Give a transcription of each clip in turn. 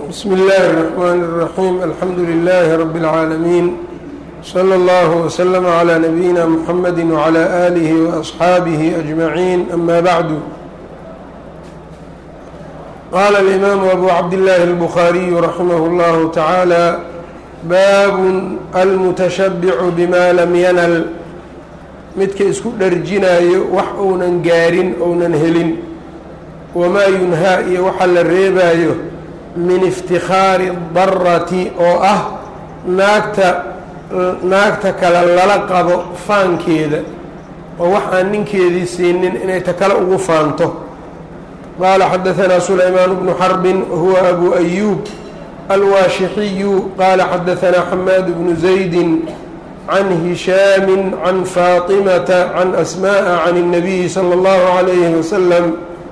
bsmi اllahi الرحmn الرaxيim alxamdu لlh rb العaalamiin slى اllah وslm عlى nabiyina mxamedi وعlى آlih وأصxaabih أجmaعin ama bعdu qala الإmam abu cabdالlahi الbخariي raximah اllah taعaalى bab almuتashabc bma lam yanl midka isku dharjinayo wax uunan gaarin ounan helin wamaa yunhaa iyo waxa la reebaayo min iftikhaari darati oo ah naagta naagta kale lala qabo faankeeda oo wax aan ninkeedii siinin inay ta kale ugu faanto qaala xadahanaa sulaymaan bnu xarbin huwa abu ayuub alwaashixiyu qaala xadahanaa xamaad bnu zaydi can hishaami can faatimata can asma'a can الnabiyi salى اllahu عalayhi wasalam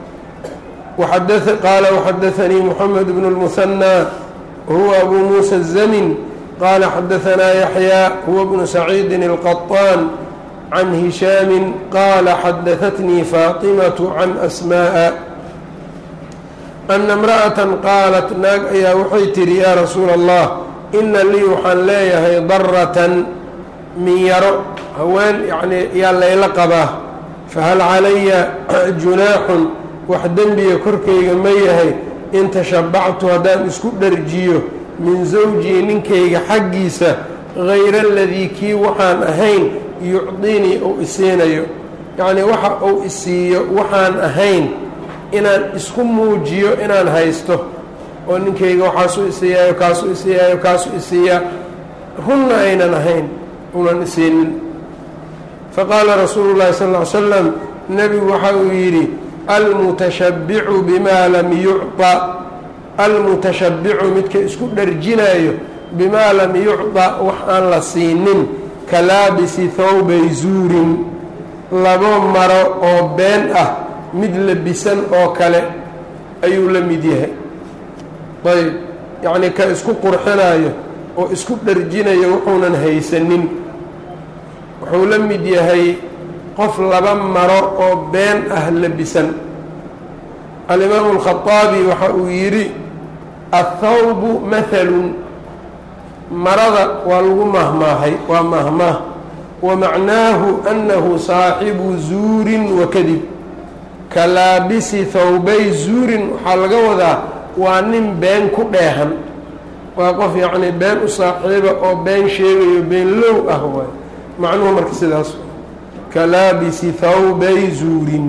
qaala وxadaثnii mحamed bn الmثنى huwa abu muسى الزmn qaala xadaثnaa yaحyى huwa bnu سacيidi الqطاn can hishaami qaala xadaثatnii faaطimaة can asmاءa أna اmraأaة qaalat naag ayaa waxay tihi yaa rasuula الlah ina lii waxaan leeyahay daratan minyaro haween yani yaa layla qabaa fahal calaya junaaxun wax dembiga korkayga ma yahay in tashabactu haddaan isku dharjiyo min zawjii ninkayga xaggiisa hayra aladii kii waxaan ahayn yucdinii uu isiinayo yacnii waxa uu isiiyo waxaan ahayn inaan isku muujiyo inaan haysto oo ninkayga waxaasuu isiiyaayo kaasuu isiiyaayo kaasuu isiiyaa runna aynan ahayn unan isiinin faqaala rasuulu llahi sal ll ly slam nebigu waxa uu yidhi almutashabbicu bimaa lam yucطa almutashabbicu midka isku dharjinaayo bimaa lam yucطa wax aan la siinin ka laabisi thawbay zuurin labo maro oo been ah mid labisan oo kale ayuu la mid yahay ayb yacnii ka isku qurxinaayo oo isku dharjinayo wuxuunan haysanin wuxuu la mid yahay qof laba maro oo been ah labisan alimaamu alkhaطaabi waxa uu yidhi athawbu mahalun marada waa lagu mahmaahay waa mahmaah wa macnaahu annahu saaxibu zuurin wa kadib ka laabisi thawbay zuurin waxaa laga wadaa waa nin been ku dheehan waa qof yacnii been u saaxiiba oo been sheegayo been low ah waay macnuhu marka sidaas kalaabisi thawbay zuurin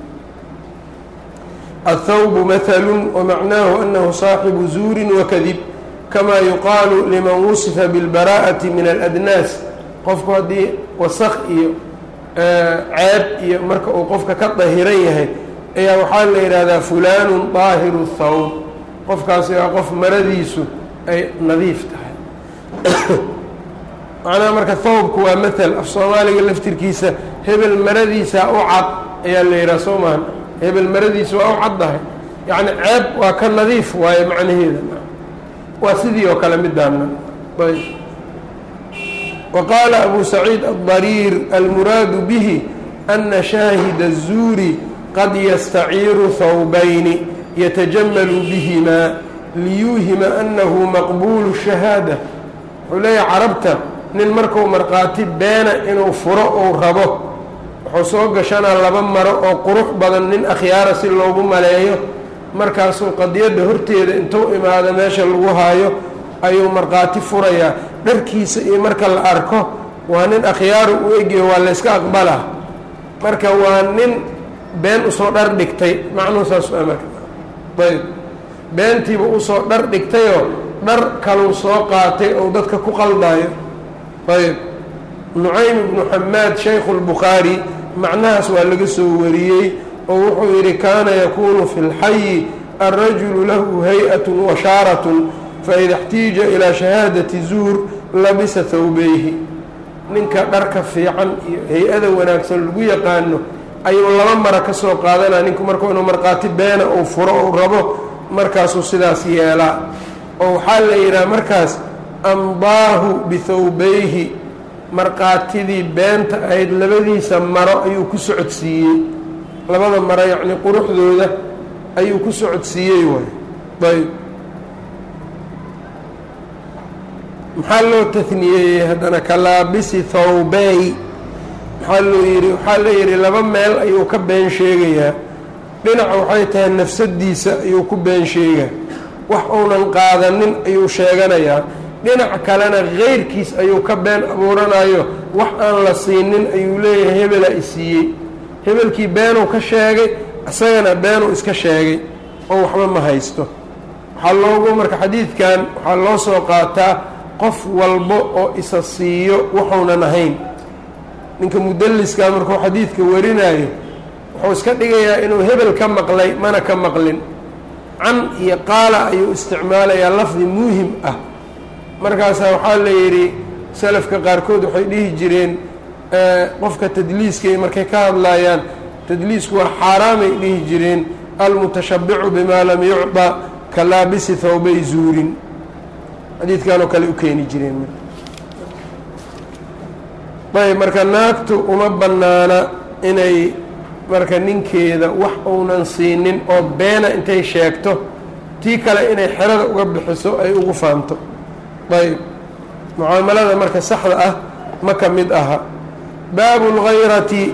athawbu mahalu wamacnaahu anahu saaxibu zuurin wakadib kamaa yuqaalu liman wusifa bilbaraa'ati min aladnaas qofku haddii wasaq iyo ceeb iyo marka uu qofka ka dahiran yahay ayaa waxaa la yidhaahdaa fulaanu daahiru thawb qofkaasi waa qof maradiisu ay nadiif tahay macnaha marka thawbku waa mathal af soomaaliga laftirkiisa hebel maradiisa u cad ayaa la yidhaha soo mahan hebel maradiisa waa u caddahay yacni ceeb waa ka nadiif waaye macnaheeda waa sidii oo kale midaana ayb wa qaala abu saciid aلdariir almuraadu bihi ana shaahida الzuuri qad yastaciiru thawbayni yatajamalu bihimaa liyuuhima anahu maqbuulu shahaada wuxuu leeyahay carabta nin marku markhaati beena inuu furo uu rabo wuxuu soo gashanaa laba maro oo qurux badan nin akhyaara si loogu maleeyo markaasuu qadiyadda horteeda intuu imaado meesha lagu haayo ayuu markhaati furayaa dharkiisa iyo marka la arko waa nin akhyaaru u egyaho waa layska aqbalaa marka waa nin been usoo dhar dhigtay macnuhu saas a marka ayb beentiiba usoo dhar dhigtayoo dhar kaluu soo qaatay ou dadka ku qaldaayo ayb nucaym ibnu xamaad shaykhu lbukhaari macnahaas waa laga soo wariyey oo wuxuu yidhi kaana yakuunu fi lxayi alrajulu lahu hay-at washaarat faida اxtiija ilaa shahaadati zuur labisa thawbeyhi ninka dharka fiican iyo hay-ada wanaagsan lagu yaqaano ayuu laba mara ka soo qaadanaa ninku markuu inuu markhaati beena uu furo uu rabo markaasuu sidaas yeelaa oo waxaa la yidhaha markaas ambaahu bithawbayhi markhaatidii beenta ahayd labadiisa maro ayuu ku socodsiiyey labada maro yacnii quruxdooda ayuu ku socodsiiyey waay ayb maxaa loo tahniyeeyey haddana kalaabisi thawbey maxaa loo yidhi waxaa la yidhi laba meel ayuu ka been sheegayaa dhinaca waxay tahay nafsadiisa ayuu ku been sheegaa wax uunan qaadanin ayuu sheeganayaa dhinac kalena keyrkiis ayuu ka been abuuranayo wax aan la siinin ayuu leeyahay hebela i siiyey hebelkii beenuu ka sheegay isagana beenuu iska sheegay oo waxba ma haysto waxaa loogu marka xadiidkan waxaa loo soo qaataa qof walbo oo isa siiyo wuxuunan ahayn ninka mudalliskaa markuu xadiidka warinayo wuxuu iska dhigayaa inuu hebel ka maqlay mana ka maqlin can iyo qaala ayuu isticmaalayaa lafdi muuhim ah markaasaa waxaa la yidhi salafka qaarkood waxay dhihi jireen qofka tadliiskay markay ka hadlaayaan tadliisku waa xaaraamay dhihi jireen almutashabbicu bimaa lam yucda ka laabisi thawbay zuurin xadiidkanoo kale u keeni jireen ayb marka naagtu uma bannaana inay marka ninkeeda wax uunan siinin oo beena intay sheegto tii kale inay xerada uga bixiso ay ugu faanto ayb mucaamalada marka saxda ah ma ka mid aha baabu lghayrati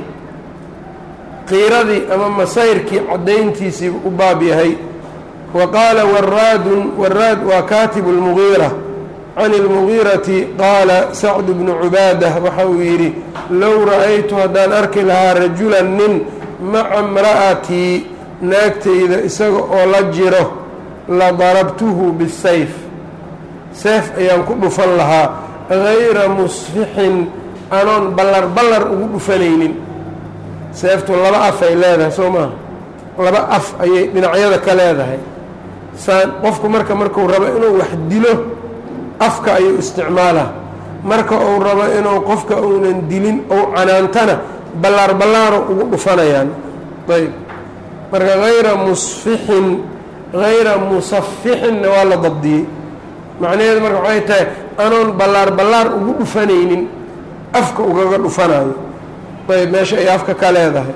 qiiradii ama masayrkii caddayntiisii u baab yahay wa qaala waraadun waraad waa kaatibu lmugiira can اlmugiirati qaala sacdu bnu cubaadah waxa uu yidhi low ra'aytu haddaan arki lahaa rajulan nin maca imra'atii naagtayda isaga oo la jiro la darabtuhu bisayf seef ayaan ku dhufan lahaa gayra musfixin anoon ballar ballar ugu dhufanaynin seeftu laba af ay leedahay soo maaha laba af ayay dhinacyada ka leedahay saan qofku marka markuu rabo inuu wax dilo afka ayuu isticmaalaa marka uu rabo inuu qofka uunan dilin ou canaantana ballaar ballaaro ugu dhufanayaan ayb marka hayra musfixin hayra musafixinna waa la dabdiyey macnaheedu marka waxay tahay anoon ballaar ballaar ugu dhufanaynin afka ugaga dhufanayo ayb meesha ay afka ka leedahay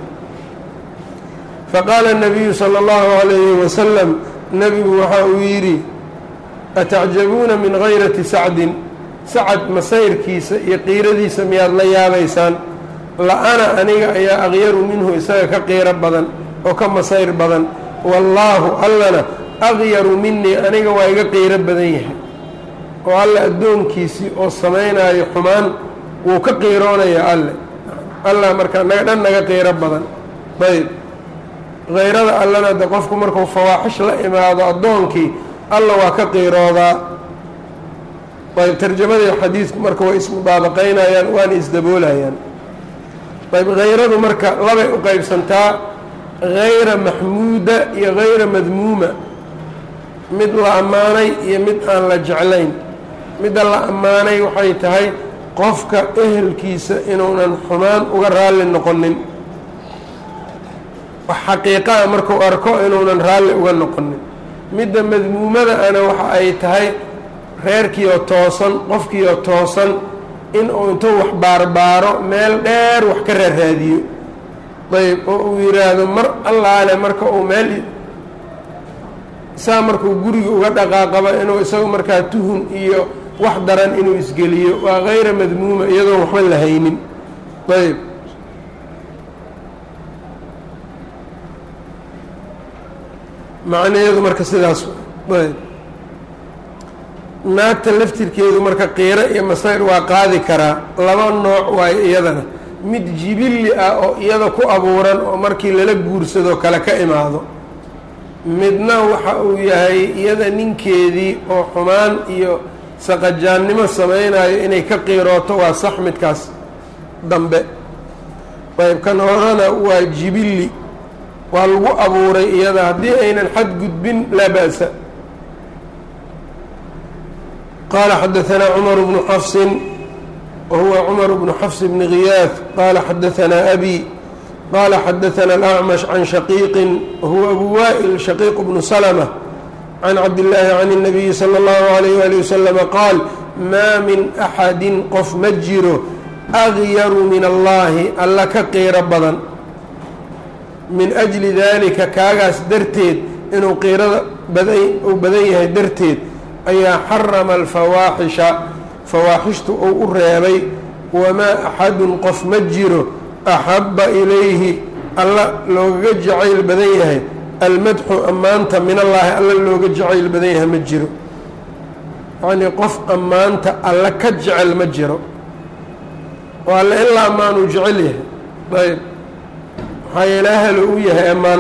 faqaala الnabiyu salى اllahu عalayhi wasalam nebigu waxa uu yidhi atacjabuuna min hayrati sacdin sacad masayrkiisa iyo qiiradiisa miyaad la yaabaysaan la-ana aniga ayaa aqyaru minhu isaga ka qiiro badan oo ka masayr badan wallaahu allana aqyaru minii aniga waa iga qiiro badan yahay oo alle addoonkiisii oo samaynayo xumaan wuu ka qiiroonayaa alle allah marka naga dhan naga qiiro badan ayb hayrada allana de qofku markuu fawaaxish la imaado addoonkii alla waa ka qiiroodaa ayb tarjamadii xadiidku marka way ismudaabaqaynayaan waana isdaboolayaan ayb hayradu marka labay u qeybsantaa hayra maxmuuda iyo hayra madmuuma mid la ammaanay iyo mid aan la jeclayn midda la ammaanay waxay tahay qofka ehelkiisa inuunan xumaan uga raalli noqonin wax xaqiiqaa markuu arko inuunan raalli uga noqonin midda madmuumada ana waxa ay tahay reerkiioo toosan qofkiioo toosan inuu intuu wax baarbaaro meel dheer wax ka raaraadiyo ayb oo uu yidhaahdo mar allaale marka uu meel saa markuu guriga uga dhaqaaqaba inuu isagu markaa tuhun iyo wax daran inuu isgeliyo waa hayra madmuuma iyadoon waxba la haynin ayb macnaheedu marka sidaas ayb naagta laftirkeedu marka qiiro iyo masayr waa qaadi karaa laba nooc waayo iyadana mid jibilli ah oo iyada ku abuuran oo markii lala guursadoo kale ka imaado midna waxa uu yahay iyada ninkeedii oo xumaan iyo saqajaannimo samaynayo inay ka qiirooto waa sax midkaas dambe ayb kan horena waa jibilli waa lagu abuuray iyada haddii aynan xad gudbin laa ba'sa qaala xadaanaa cumar bnu xafsin wahuwa cumar bnu xafs bni khiyaad qaala xadaanaa abi qaala xadaana alacmash can shaqiiqin wahuwa abu waa'il shaqiiq bnu salma can cabdillaahi can الnabiyi salى اllahu alayh ali wasalama qaal maa min axadin qof ma jiro agyaru min allahi alla ka qiiro badan min ajli daalika kaagaas darteed inuu qiirada badan uu badan yahay darteed ayaa xarama alfawaaxisha fawaaxishtu uu u reebay wamaa axadun qof ma jiro axabba ilayhi alla loogaga jacayl badan yahay almadxu ammaanta min allaahi alla looga jacayl badan yahay ma jiro yacnii qof ammaanta alla ka jecel ma jiro oo alle ilaa ammaanuu jecel yahay ayb maxaa yeele ahalo u yahay ammaan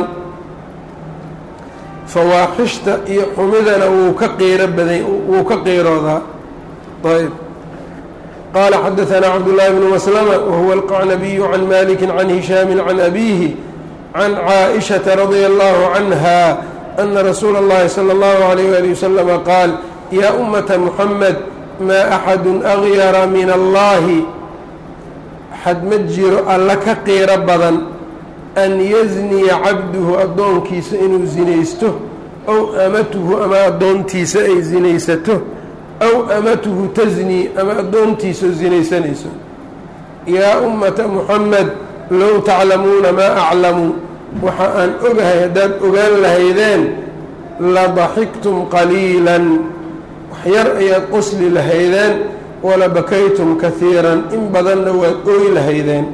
fawaaxishta iyo xumidana wuu ka qiiro badan wuu ka qiiroodaa ayb qaala xadaثanaa cabdullaahi bnu maslama wahuwa alqacnabiyu can maliki can hishaami can abiihi can caaئishaةa radia allahu canha ana rasuula اllahi salى اllahu عalayh wali waslama qaal yaa ummata muxamed maa axadu agyara min allahi xad ma jiro alla ka qiiro badan an yasniya cabduhu addoonkiisa inuu sinaysto ow amatuhu ama addoontiisa ay sinaysato aw amatuhu tasnii ama addoontiisa sinaysanayso yaa ummata muxamed low taclamuuna maa aclamu waxa aan ogahay haddaad ogaan lahaydeen la daxiktum qaliilan waxyar ayaad qosli lahaydeen wala bakaytum kahiiran in badanna waad ooy lahaydeen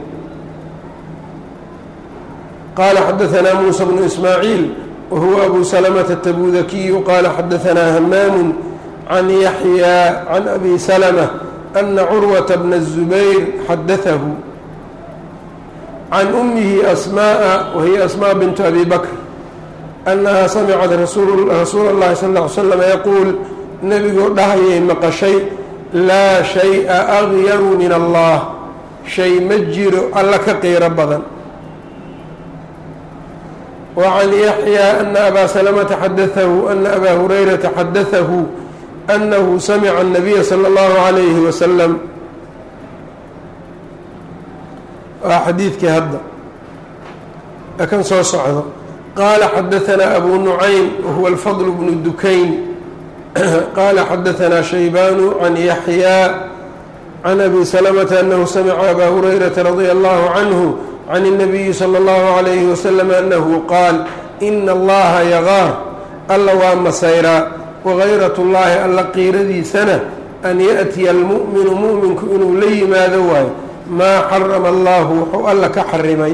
qaala xadaثanaa muusa bnu ismaaciil wahuwa abu salamata atabudakiyu qaala xadaثanaa hamaamu can yaxyaa can abi salmة ana curwata bna الzubayr xadaثahu can umihi asmaءa wahiya asmاء bintu abi bakr annaha samcat rasuula اllahi sal اه ly slm yaquul nebigoo dhahayay maqashay laa shay-a agyaru min allah shay ma jiro alla ka qiiro badan wa can yaxyaa ana abaa salamata xadaثahu ana abaa hurayrata xadaثahu annahu samica الnabiya salى اllahu عalayhi wasalam waa xadiidkii hadda kan soo socdo qaala xadaثanaa abu nucaym wahuwa alfadl bnu dukayn qaala xadaثanaa shaybaanu can yaxyaa can abi salamata annahu samica abaa hurayrata radia allahu canhu can الnabiyi salى اllahu عalayhi wasalam annahu qaal ina allaha yagaar alla waa masayraa wagayrat اllahi alla qiiradiisana an yaأtiya almu'minu mu'minku inuu la yimaado waayo maa xarama allahu wuxuu alla ka xarimay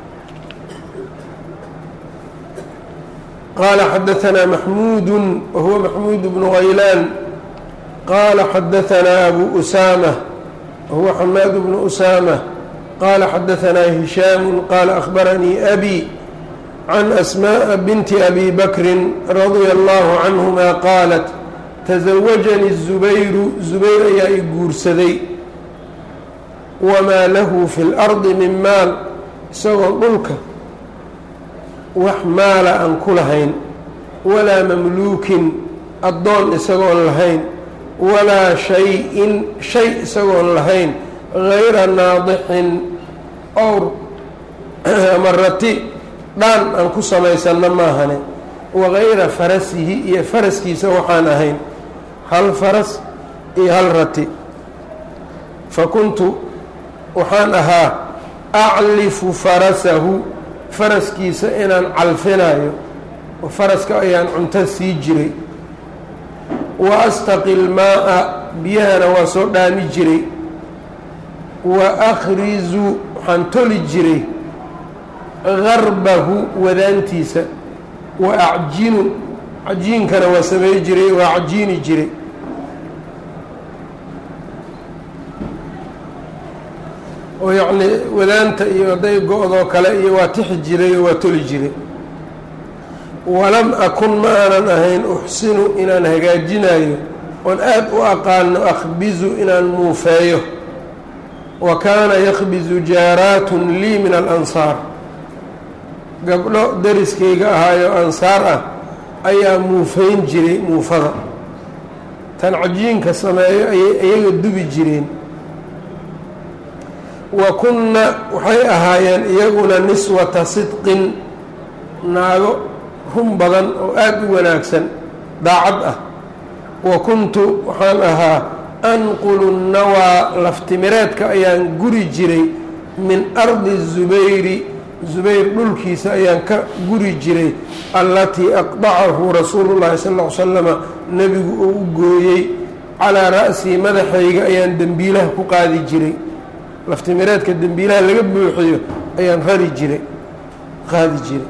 qaala xadaثanaa maxmuudu wahuwa maxmuud bnu haylaan qaala xadaثanaa abu usaamة wahuwa xamaad bnu usaamة qaala xadaثanaa hishaamu qaala akhbaranii abi can asmaaءa binti abi bakrin radia allahu canhuma qaalat tasawajanii zubayru zubayr ayaa i guursaday wamaa lahu fi اlardi min maal isagoo dhulka wax maala aan ku lahayn walaa mamluukin addoon isagoon lahayn walaa shay-in shay isagoon lahayn gayra naadixin owr ama rati dhaan aan ku samaysanno maahane wagayra farasihi iyo faraskiisa waxaan ahayn hal faras iyo hal rati fa kuntu waxaan ahaa aclifu farasahu faraskiisa inaan calfinayo oo faraska ayaan cunto sii jiray wa astaqi lmaa'a biyahana waa soo dhaami jiray wa akhrizu waxaan toli jiray garbahu wadaantiisa wa acjinu cajiinkana waa samey jiray waa cajiini jiray oo yacnii wadaanta iyo hadday go-doo kale iyo waa tixi jiray oo waa toli jiray walam akun ma aanan ahayn uxsinu inaan hagaajinayo oon aad u aqaano akhbizu inaan muufeeyo wa kaana yakhbizu jaaraatun lii min alansaar gabdho dariskayga ahaayo ansaar ah ayaa muufeyn jiray muufada tan cajiinka sameeyo ayay iyaga dubi jireen wa kunna waxay ahaayeen iyaguna niswata sidqin naago run badan oo aada u wanaagsan daacad ah wa kuntu waxaan ahaa anqulu nawaa laftimireedka ayaan guri jiray min ardi zubayri zubayr dhulkiisa ayaan ka guri jiray allatii aqdacahu rasuulu llahi sal ll ly slama nebigu uu u gooyey calaa ra'sii madaxayga ayaan dembiilaha ku qaadi jiray laftimireedka dembiilaha laga buuxiyo ayaan rari jiray qaadi jiray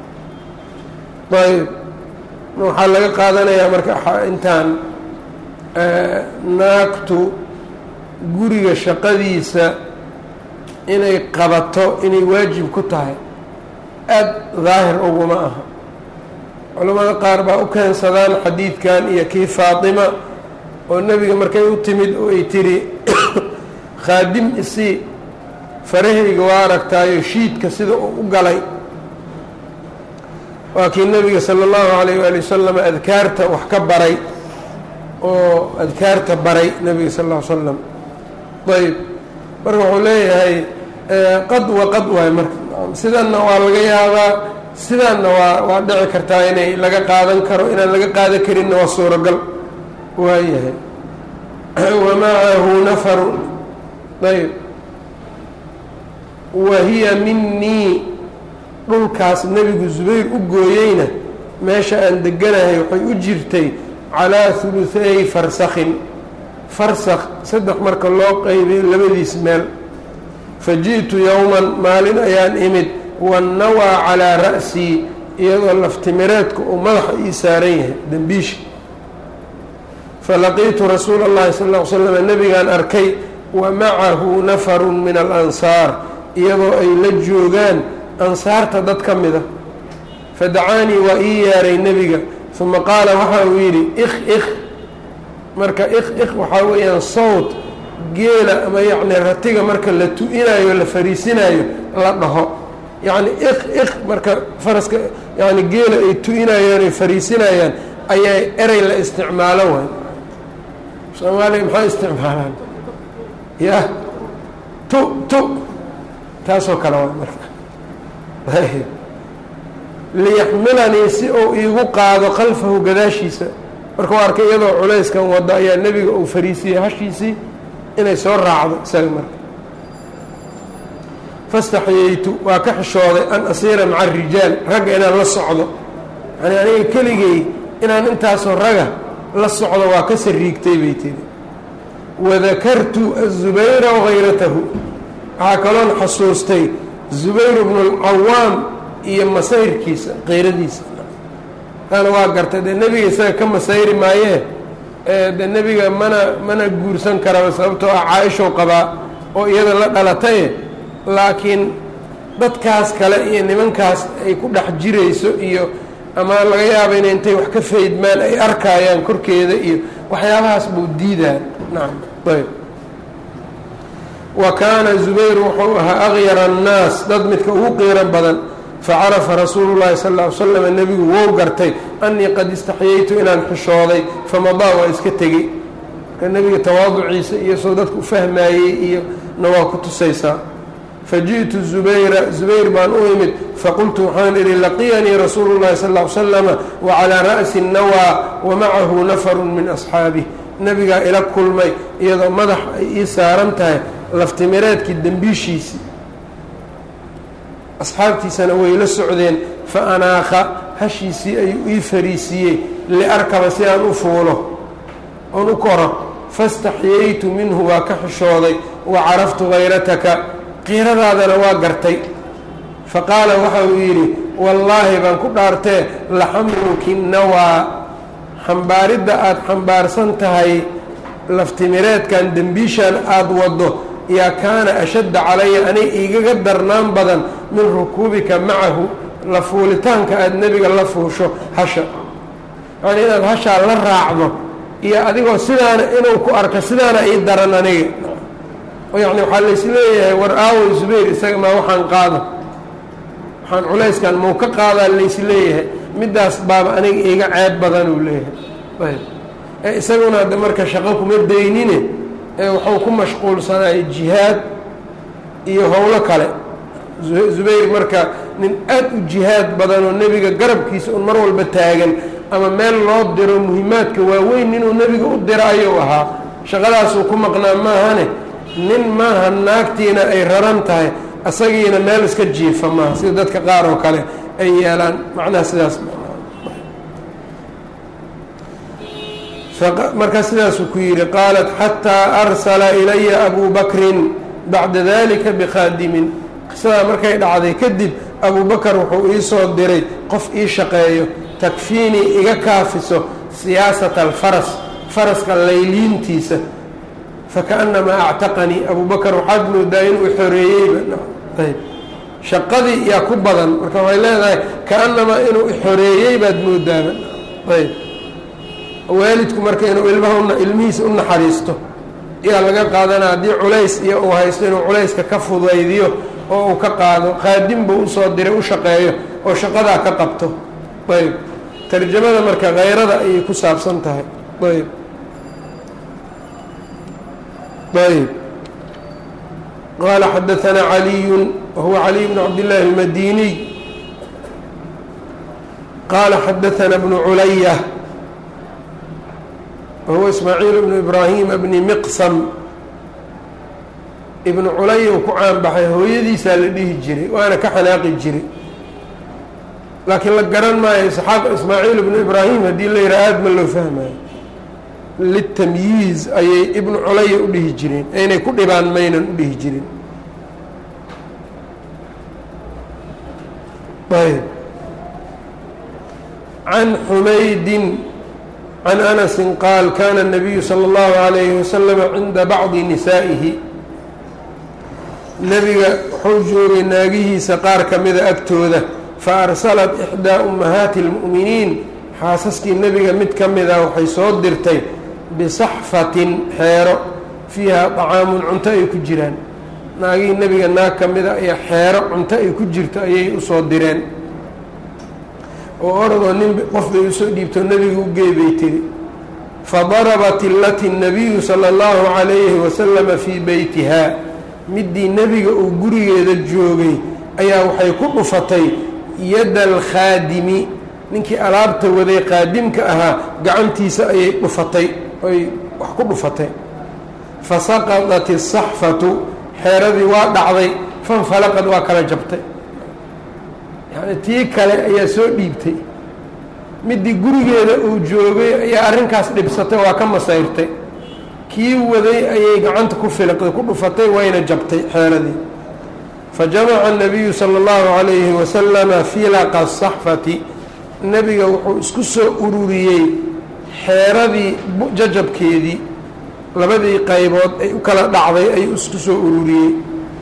ayb waxaa laga qaadanayaa marka intaan naagtu guriga shaqadiisa inay qabato inay waajib ku tahay aada daahir uguma aha culamada qaar baa u keensadaan xadiidkan iyo kii faatima oo nebiga markay u timid oo ay tiri khaadim isii farahayga waa aragtaayo shiidka sida uu u galay waa kii nebiga sala allahu alayh waali wasalam adkaarta wax ka baray oo adkaarta baray nebiga sal ll ly slam ayb marka wuxuu leeyahay qad wa qad waay marka sidanna waa laga yaabaa sidaanna waa waa dhici kartaa inay laga qaadan karo inaan laga qaadan karinna waa suuragal waayahay wamacahu nafaru ayb wa hiya minii dhulkaas nebigu zubayr u gooyeyna meesha aan deganahay waxay u jirtay calaa huluhaey farsakhin farsakh saddex marka loo qeybiyo labadiis meel fa ji'tu yowman maalin ayaan imid wannawaa calaa ra'sii iyadoo laftimireedka uu madaxa ii saaran yahay dembiisha falaqiitu rasuula اllahi sal ll ly slam nebigaan arkay wa macahu nafarun min alansaar iyadoo ay la joogaan ansaarta dad ka mida fadacaanii waa ii yeeray nebiga uma qaala waxa uu yidhi ik ik marka ik ik waxaa weeyaan sawt geela ama yacni ratiga marka la tu-inayo la fariisinayo la dhaho yacni ik ik marka faraska yani geela ay tu-inayaan ay fariisinayaan ayaa erey la isticmaalo waay soomaaliya maxay isticmaalaan ya tu tu taasoo kale waa marka liyaxmilanii si uu iigu qaado khalfahu gadaashiisa markuu arkay iyadoo culayskan wado ayaa nebiga uu fariisiyey hashiisii inay soo raacdo isaga marka fastaxyaytu waa ka xishooday an asiira maca arijaal ragga inaan la socdo yani aniga keligay inaan intaasoo raga la socdo waa ka sariigtay bay tiri wadakartu azubayra wahayratahu waxaa kaloon xasuustay zubayr bnu alcawaam iyo masayrkiisa keyradiisa taana waa gartay dee nebiga isaga ka masayri maayee dee nebiga mana mana guursan karaba sababtoo ah caaishow qabaa oo iyada la dhalataye laakiin dadkaas kale iyo nimankaas ay ku dhex jirayso iyo ama laga yaaba inay intay wax ka faydmaan ay arkaayaan korkeeda iyo waxyaabahaas buu diidaa nacam ayb wa kaana zubayr wuxuu ahaa akyara annaas dad midka ugu qiiro badan facarafa rasuulu llahi sal ll ly slam nebigu wou gartay annii qad istaxyaytu inaan xishooday famadaa waa iska tegey marka nebiga tawaaduciisa iyo soo dadka u fahmaayey iyo na waa ku tusaysaa faji'tu zubayra zubayr baan u imid faqultu waxaan idhi laqiyanii rasuulu llahi sal ll ly slama wacalaa ra'si nawaa wamacahu nafaru min asxaabih nebigaa ila kulmay iyadoo madax ay ii saaran tahay laftimireedkii dembiishiisii asxaabtiisana way la socdeen fa anaakha hashiisii ayuu ii fariisiiyey liarkaba si aan u fuulo oon u koro fastaxyaytu minhu waa ka xishooday wa caraftu hayrataka qiiradaadana waa gartay fa qaala waxa uu yidhi wallaahi baan ku dhaartee laxamluki nawaa xambaaridda aada xambaarsan tahay laftimireedkan dembiishaan aada waddo yaa kaana ashadda calaya anay igaga darnaan badan min rukuubika macahu la fuulitaanka aada nebiga la fuusho hasha yacnii inaad hashaa la raacdo iyo adigoo sidaana inuu ku arko sidaana ii daran aniga oo yacni waxaa laysleeyahay war aawo zubayr isaga maa waxaan qaado waxaan culayskan mau ka qaadaa laysleeyahay middaas baaba aniga iiga ceeb badan uu leeyahay ee isaguna hadda marka shaqo kuma daynine ee wuxuu ku mashquulsanay jihaad iyo howlo kale zubayr marka nin aad u jihaad badan oo nebiga garabkiisa un mar walba taagan ama meel loo diro muhimaadka waaweyn inuu nebiga u diro ayuu ahaa shaqadaasuu ku maqnaa maahane nin maaha naagtiina ay raran tahay asagiina meel iska jiifa maaha sida dadka qaar oo kale ay yeelaan macnaha sidaas markaa sidaasuu ku yidhi qaalat xataa arsala ilaya abu bakrin bacda dalika bikhaadimin qisadaa markay dhacday kadib abu bakar wuxuu ii soo diray qof ii shaqeeyo takfiinii iga kaafiso siyaasata alfaras faraska layliintiisa fakaأnamaa actaqanii abu bakar waxaad moodaa inuu xoreeyeyba ayb shaqadii yaa ku badan marka waxay leedahay kaanamaa inuu xoreeyey baad moodaaba ayb waalidku marka inuu ilmaha ilmihiisa u naxariisto yaa laga qaadana haddii culays iyo uu haysto inuu culayska ka fudaydiyo oo uu ka qaado khaadim buu usoo diray u shaqeeyo oo shaqadaa ka qabto ayb tarjamada marka khayrada ayay ku saabsan tahay ayb ayb qaala xadaanaa caliyu wahuwa caliy bn cabdillaahi اlmadiniy qaala xadaanaa bnu culaya wahuwa ismaaciil bnu ibraahima bni miqsam ibnu culaya uu ku caanbaxay hooyadiisaa la dhihi jiray waana ka xanaaqi jiray laakiin la garan maayo isxaaq ismaaciil ibnu ibraahim haddii la yidhaha aada ma loo fahmayo litamyiiz ayay ibnu culaya u dhihi jireen inay ku dhibaan maynan u dhihi jirin ayb can xumaydin can anasi qaal kana الnabiyu salى اllahu عalayhi waslama cinda bacdi nisaa'ihi nebiga wuxuu joogay naagihiisa qaar ka mida agtooda faarsalat ixdaa ummahaati اlmu'miniin xaasaskii nebiga mid ka mida waxay soo dirtay bisaxfatin xeero fiiha طacaamun cunto ay ku jiraan naagihii nebiga naag ka mida ayaa xeero cunto ay ku jirto ayay usoo direen oo oradoo nin qof bay usoo dhiibto nebiga u geebay tiri fadarabat ilati الnabiyu salى اllahu عalayhi wasalama fii beytiha midii nebiga uu gurigeeda joogay ayaa waxay ku dhufatay yadda alkhaadimi ninkii alaabta waday qaadimka ahaa gacantiisa ayay dhufatay ay wax ku dhufatay fasaqadat الsaxfatu xeeradii waa dhacday fanfalaqad waa kala jabtay yacni tii kale ayaa soo dhiibtay midii gurigeeda uu joogay ayaa arrinkaas dhibsatay waa ka masayrtay kii waday ayay gacanta ku filiqday ku dhufatay wayna jabtay xeeradii fajamaca الnabiyu salى اllahu عalayhi wasalama filaqa saxfati nebiga wuxuu isku soo ururiyey xeeradii jajabkeedii labadii qaybood ay u kala dhacday ayuu isku soo ururiyey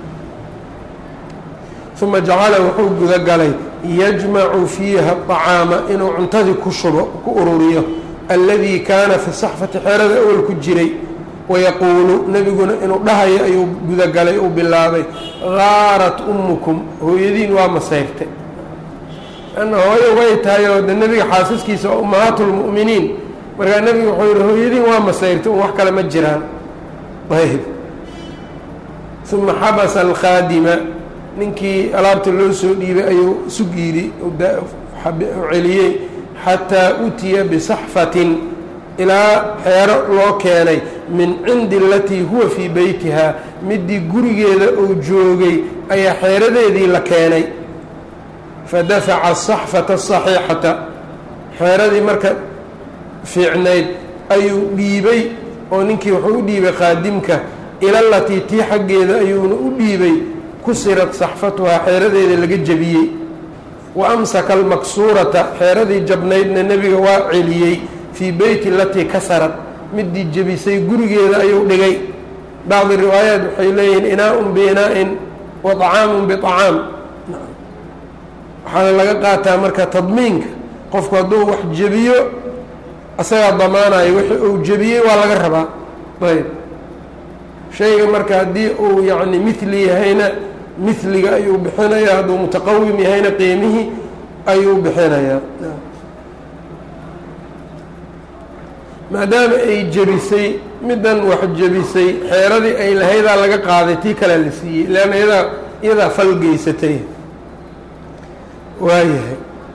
uma jacala wuxuu gudagalay yajmacu fiiha طacaama inuu cuntadii ku shubo ku ururiyo alladii kaana fi saxfati xeerada awal ku jiray wayaquulu nebiguna inuu dhahayo ayuu gudagalay uu bilaabay gaarat umukum hooyadiin waa masayrtay anna hooyo way tahay oo de nebiga xaasaskiisa waa ummahaatu lmu'miniin markaa nebiga wuxuu yihi hooyadiin waa masayrtay un wax kale ma jiraan ayb uma xabasa alkhaadima ninkii alaabta loo soo dhiibay ayuu sug yidhi celiyey xataa utiya bisaxfatin ilaa xeero loo keenay min cindi alatii huwa fii beytiha midii gurigeeda uu joogay ayaa xeeradeedii la keenay fadafaca asaxfata asaxiixata xeeradii marka fiicnayd ayuu dhiibay oo ninkii wuxuu u dhiibay qaadimka ilalatii tii xaggeeda ayuuna u dhiibay kusirat saxfatuhaa xeeradeeda laga jebiyey wa amsaka almaksuurata xeeradii jabnaydna nebiga waa celiyey fii beyti alatii kasarad midii jebisay gurigeeda ayuu dhigay bacdi riwaayaat waxay leeyihiin inaa-un biinaa-in wa طacaamun biطacaam waxaana laga qaataa marka tadmiinka qofku hadduu wax jebiyo asagaa damaanayo wixii uu jebiyey waa laga rabaa ayb shayga marka haddii uu yacni mithli yahayna mithliga ayuu bixinayaa hadduu mutaqawim yahayna qiimihii ayuu bixinayaa maadaama ay jebisay middan wax jebisay xeeradii ay lahaydaa laga qaaday tii kalea la siiyey leanna iyadaa iyadaa falgeysatay waayahay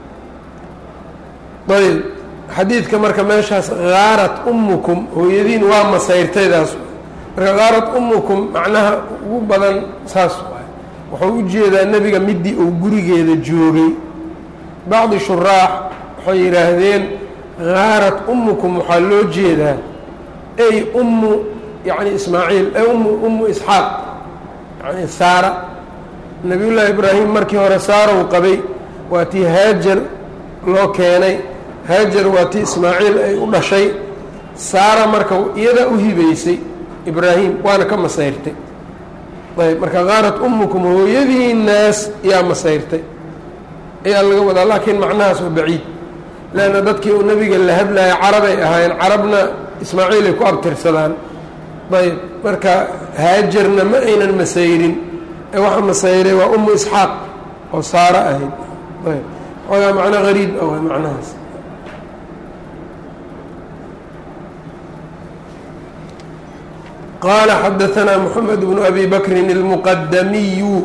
ayb xadiidka marka meeshaas gaarat umukum hooyadiin waa masayrtaydaas marka gaarat umukum macnaha ugu badan saas waay wuxuu u jeedaa nebiga midii uu gurigeeda joogay bacdi shuraax waxay yidhaahdeen haarat umukum waxaa loo jeedaa ay ummu yani ismaaciil ay ummu ummu isxaaq yani saara nabiyullaahi ibraahim markii hore saarow qabay waa tii haajar loo keenay haajar waa tii ismaaciil ay u dhashay saara marka iyadaa u hibaysay ibraahim waana ka masayrtay ayb marka haarat umukum hooyadii naas yaa masayrtay ayaa laga wadaa laakiin macnahaas waa baciid leanna dadkii uu nebiga la hadlaya carabay ahaayeen carabna ismaaciilay ku abtirsadaan ayb marka haajarna ma aynan masayrin ee waxa masayray waa umu isxaaq oo saaro ahayd ayb xoogaa macno hariib ah waa macnahaas qال xdثnا محمد بن أbي بكر المqdمي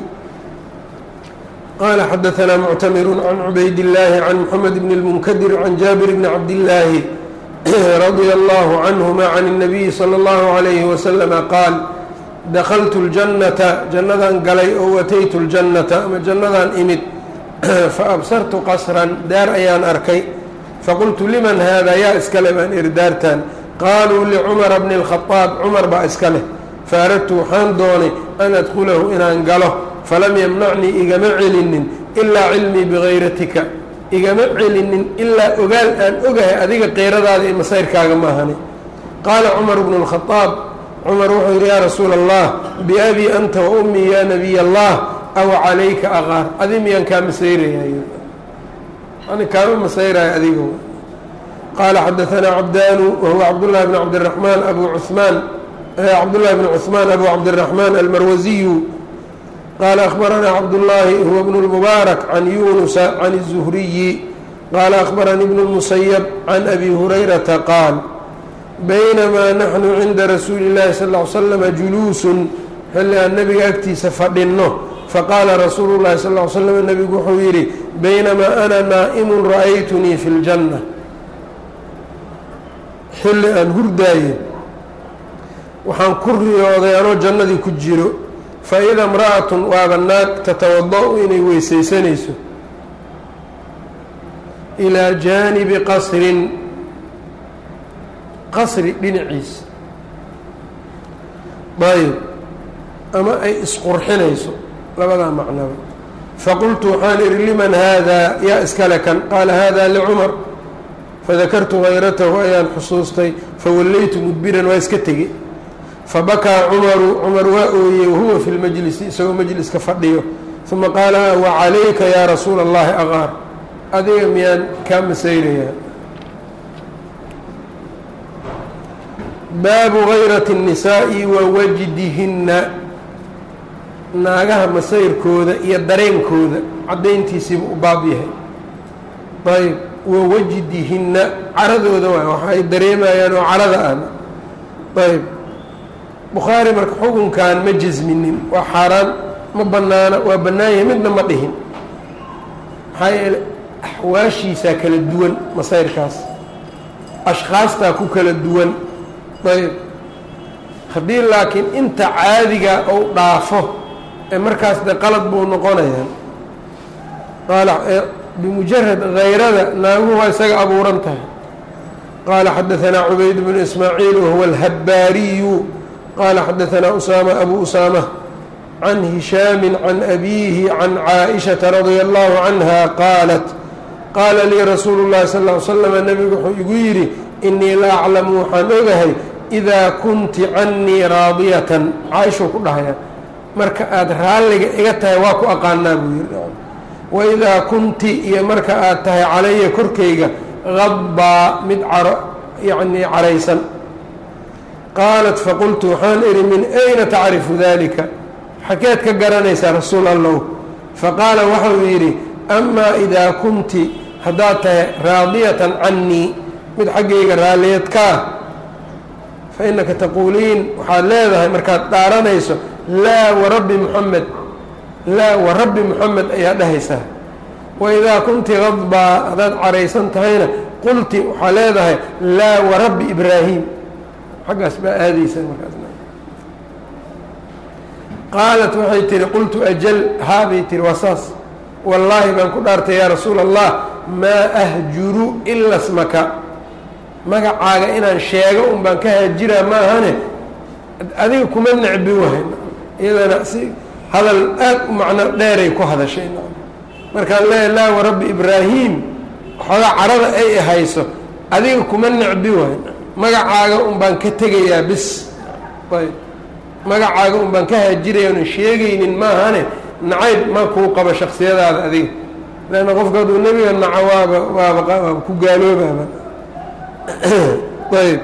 qال xdثnا معتمر عن عبayd اللh عن محمد بن المنkدر عن جابر بن عبد اللahi رضي الله عنهma عن النبي صلى الله عليه وسلم qاaل دkلت الجنة جannadaan galay oo أتyت الجنة ama جannadaan imid faأbsرت qصرا daar ayaan arkay faqلت لmن hذا yaa iskale baan iri daartan qaaluu licumara bni اlkhadaab cumar baa iska leh faaradtu waxaan doonay an adkulahu inaan galo falam yamnacnii igama celinin ilaa cilmii bigayratika igama celinin ilaa ogaal aan ogahay adiga qeyradaada iyo masayrkaaga maahani qaala cumar bnu اlkhadaab cumar wuxuu yidhi yaa rasuula allah biabii anta wa ummii yaa nabiy allah aw calayka aqaar adi miyaan kaa masayraya ani kaama masayraya adiga qال xdثnا cbdاn whuوa cبdاللh بن cبدالرحمن أbو عثمان cبdاللh بن عثمان أbو cبدالرحمن الmrwزي qال أخبرnا cبداللhi هو بن المبارك عن يuنس عن الزهري qال أخبرني بن المسيب عن أbي هريرةa qاaل بynmا نحن عnda رasuuلi الlahi صلى اه عل سلم جuلوس xilli aan nebiga agtiisa fadhinno faqاala rasuul الlahi صلى اه عل سلم nebigu wuxuu yidhi بynmا أna naaئم رأyتnii في الجنة xilli aan hurdaayo waxaan ku riyooday anoo jannadii ku jiro fa ida imra'atun waaba naag tatawada-u inay weysaysanayso ilaa jaanibi qasrin qasri dhinaciisa ayb ama ay isqurxinayso labadaa macnaba faqultu waxaan idhi liman haadaa yaa iskale kan qaala hada licumar fadakartu hayratahu ayaan xusuustay fawallaytu mudbiran waa iska tegey fabakaa cumaru cumar waa ooyey wahuwa fi lmajlisi isagoo majliska fadhiyo uma qaala wacalayka yaa rasuula allahi aqaar adiga miyaan kaa masaynayaa baabu hayrati الnisaa'i wa wajdihinna naagaha masayrkooda iyo dareenkooda caddayntiisiiba u baab yahay ayb wawajdihinna caradooda waay waxa ay dareemayaan oo carada ahna ayb bukhaari marka xukunkan ma jasminin waa xaaraan ma bannaana waa bannaanyahay midna ma dhihin maxaa yeele axwaashiisaa kala duwan masayrkaas ashkhaastaa ku kala duwan ayb haddii laakiin inta caadiga ou dhaafo ee markaas de qalad buu noqonayaa qaala bimujarad hayrada naaguhu waa isaga abuuran tahay qaala xadaanaa cubayd bnu ismaaciil wahuwa alhabbaariyu qaala xadaanaa usaama abu usaama can hishaami can abiihi can caaئishaةa radia allahu canha qaalat qaala lii rasuulu اllahi sal ly slm nebigu wuxuu igu yidhi inii la aclamu waxaan ogahay idaa kunti canii raadiyatan caaishuu ku dhahaya marka aada raalliga iga tahay waa ku aqaanaa buu yidhi waidaa kunti iyo marka aad tahay calaya korkayga qabbaa mid caro yacnii caraysan qaalat faqultu waxaan idhi min ayna tacrifu dalika xakeed ka garanaysaa rasuul allow faqaala waxau yidhi amaa idaa kunti haddaad tahay raadiyatan cannii mid xaggayga raalliyad kaa fa innaka taquuliin waxaad leedahay markaad dhaaranayso laa warabbi muxamed laa warabbi muxamed ayaa dhahaysaa waidaa kunti qadbaa haddaad caraysan tahayna qulti waxaa leedahay laa warabbi ibraahim xaggaas baa aadaysaa markaas qaalat waxay tihi qultu ajal haabay tihi waa saas wallaahi baan ku dhaartay yaa rasuula allah maa ahjuru ila smaka magacaaga inaan sheego un baan ka haajiraa ma ahane adiga kuma necbi wahay iyadana si hadal aad u macno dheeray ku hadashay markaan leeya laa warabbi ibraahim xoogaa carada ay hayso adiga kuma necbi wahay magacaaga un baan ka tegayaa bis ayb magacaaga un baan ka haajiraya unan sheegaynin maahane nacayb ma kuu qabo shaksiyadaada adiga leanna qofka hadduu nebiga naco waaba waaba waaba ku gaaloobaaba ayb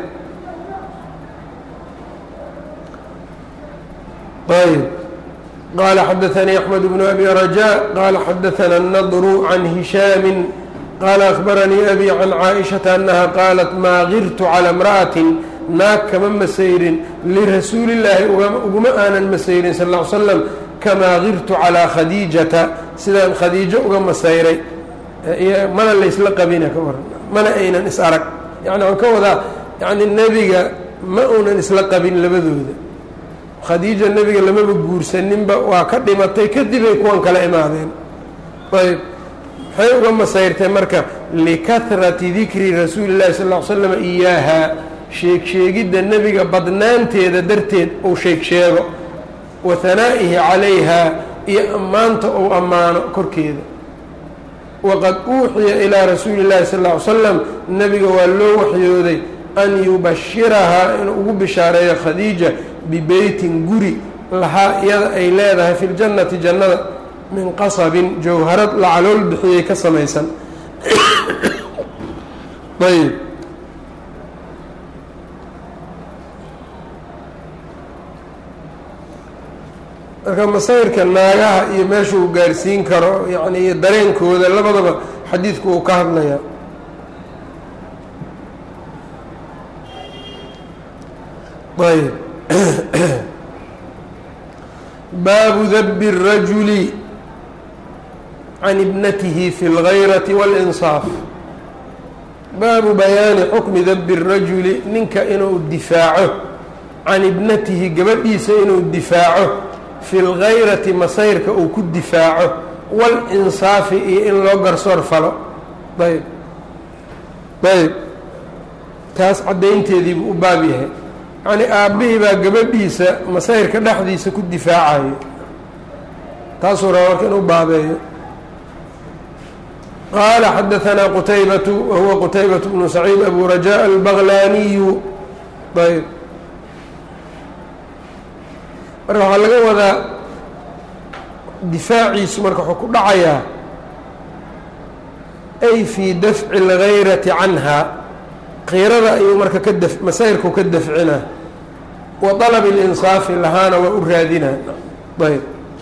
ayb qala xadaثnii أحmed بن أbي رajاء qala xadaثna النضr عan هiشhaam qala أخbaranii أbي عan caaئiشhaةa أنha qaalat maa girtu calى امرأaة naag kama masayrin lirasuuli الlaahi uguma aanan masayrin sal اه ly slam kamaa girtu calىa khadiijata sidaan khadiijo uga masayray mana laysla qabina ka waran mana aynan is arag yani waan ka wadaa yani nebiga ma uunan isla qabin labadooda khadiija nebiga lamaba guursaninba waa ka dhimatay kadibay kuwan kala imaadeen ayb maxay uga masayrtay marka likahrati dikri rasuuli llahi sal ll ly slam iyaaha sheeg sheegidda nebiga badnaanteeda darteed uu sheeg sheego wa hanaa'ihi calayha iyo ammaanta uu ammaano korkeeda waqad uuxiya ilaa rasuuli llahi sal ll ly slam nebiga waa loo waxyooday an yubashirahaa inuu ugu bishaareeyo khadiija bibeytin guri lahaa iyada ay leedahay fi ljannati jannada min qasabin jawharad la calool bixiyey ka samaysan ayb marka masayrka naagaha iyo meesha uu gaarsiin karo yani iyo dareenkooda labadaba xadiidku uu ka hadlaya ayb baabu dabi الrajuli can ibnatihi fi اlgayrati wاlinsaaf baabu bayaani xukmi dabi الrajuli ninka inuu difaaco can ibnatihi gabadhiisa inuu difaaco fi اlgayrati masayrka uu ku difaaco wاlinsaafi iyo in loo garsoor falo ayb ayb taas caddaynteediibuu u baab yahay yacni aabbihii baa gabadhiisa masayrka dhexdiisa ku difaacayo taasuu raba marka inuu baabeeyo qaala xadaثanaa qutaybatu wa huwa qutaybaة bnu saciid abu rajاء albaglaaniyu ayb marka waxaa laga wadaa difaaciisu marka wuxuu ku dhacayaa ay fii dafci اlgayrati canha kiirada ayuu marka ka daf masayrku ka dafcinaa wa طalabi اlinsaafi lahaana waa u raadinaa ayb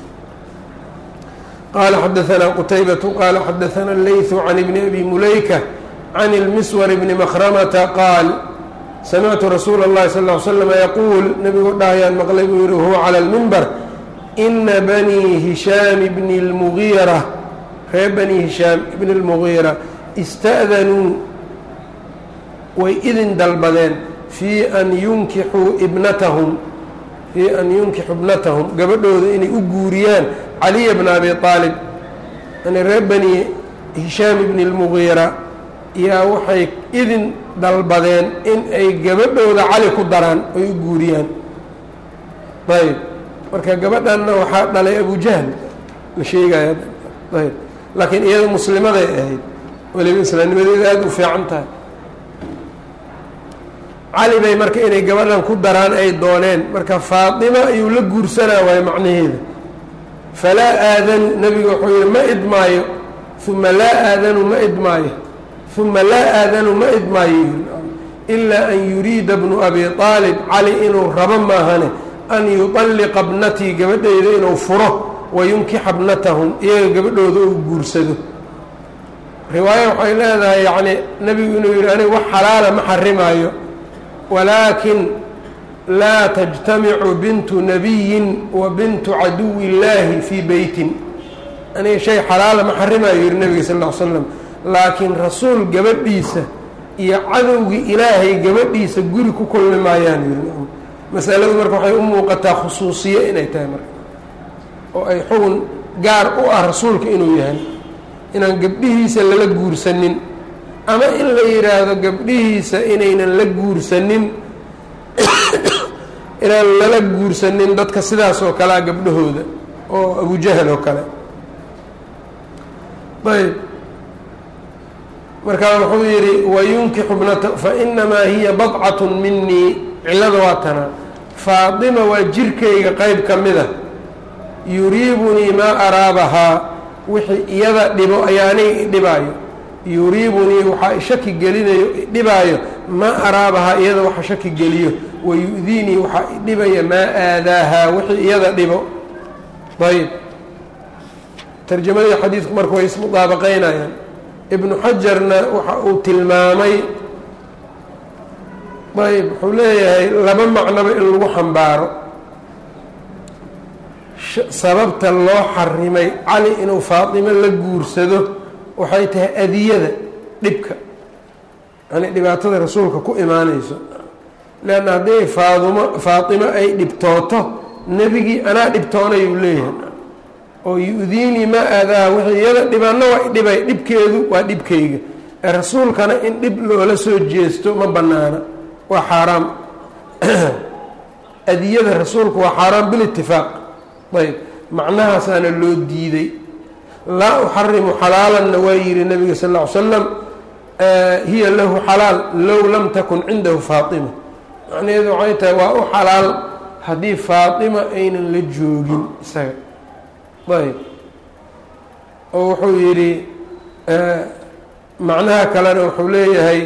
qaala xadaثanaa qutaybatu qaala xadaثana اleyثu can ibni abi mulayka can اlmiswar bni makramata qaal samictu rasuula اllahi sal ly slm yaquul nebigu dhahayaan maqlay buu yihi huwa calى اlmimbar ina banii hishaam bni اlmugiira reer bani hishaam ibni اlmugiira ista'danuu way idin dalbadeen fii an yunkixuu ibnatahum fii an yunkixuu ibnatahum gabadhooda inay u guuriyaan caliya bna abi aalib yani reer bani hishaam ibni اlmugiira yaa waxay idin dalbadeen in ay gabadhooda cali ku daraan ay u guuriyaan ayb marka gabadhanna waxaa dhalay abujahl la sheegaya ayb laakiin iyada muslimaday ahayd weliba islaamnimadeeda aada u fiican tahay cali bay marka inay gabadhan ku daraan ay dooneen marka faatima ayuu la guursanaa waayo macnaheeda falaa aadanu nebigu wuxuu yihi ma idmaayo uma laa aadanu ma idmaayo uma laa aadanu ma idmaayo ilaa an yuriida bnu abi aalib cali inuu rabo maahane an yuطalliqa bnatii gabadheyda inuu furo wayunkixa bnatahum iyaga gabadhooda uu guursado riwaaya waxay leedahay yacni nebigu inuu yihi aniga wax xalaala ma xarimaayo walaakin laa tajtamicu bintu nabiyin wa bintu caduwi illaahi fii beytin aniga shay xalaala ma xarimaayo yihi nebiga sal ll ly slam laakiin rasuul gabadhiisa iyo cadowgii ilaahay gabadhiisa guri ku kulmi maayaan yiri masaladu marka waxay u muuqataa khusuusiye inay tahay marka oo ay xugun gaar u ah rasuulka inuu yahay inaan gabdhihiisa lala guursanin ama in la yidhaahdo gabdhihiisa inaynan la guursanin inaan lala guursanin dadka sidaas oo kalea gabdhahooda oo abujahal oo kale ayb markaa wuxuu yidhi wayunkixu bnata fainamaa hiya badcatu minii cillada waa tanaa faatima waa jirkayga qeyb ka mida yuriibunii maa araabahaa wixii iyada dhibo ayaa aniga idhibaayo yuriibunii waxaa shaki gelinayo idhibaayo maa araabahaa iyada waxa shaki geliyo wayu'diinii waxaa idhibaya maa aadaahaa wixii iyada dhibo ayb tarjamadii xadiidku marka way ismudaabaqaynayaan ibnu xajarna waxa uu tilmaamay ayb wuxuu leeyahay laba macnoba in lagu xambaaro sababta loo xarimay cali inuu faatimo la guursado waxay tahay adiyada dhibka yani dhibaatada rasuulka ku imaanayso leanna haddii faadimo faatimo ay dhibtooto nebigii anaa dhibtoonayuu leeyahay oo yu-diinii maa aadaha wixii iyada dhibaanna waa dhibay dhibkeedu waa dhibkayga ee rasuulkana in dhib loola soo jeesto ma bannaana waa xaaraam adiyada rasuulku waa xaaraam bilitifaaq ayb macnahaasaana loo diiday laa uxarimu xalaalanna waa yihi nabiga sal ll ly slam hiya lahu xalaal low lam takun cindahu faatima macnaheedu waxay tahay waa u xalaal haddii faatima aynan la joogin isaga ayb oo wuxuu yidhi macnaha kalena wuxuu leeyahay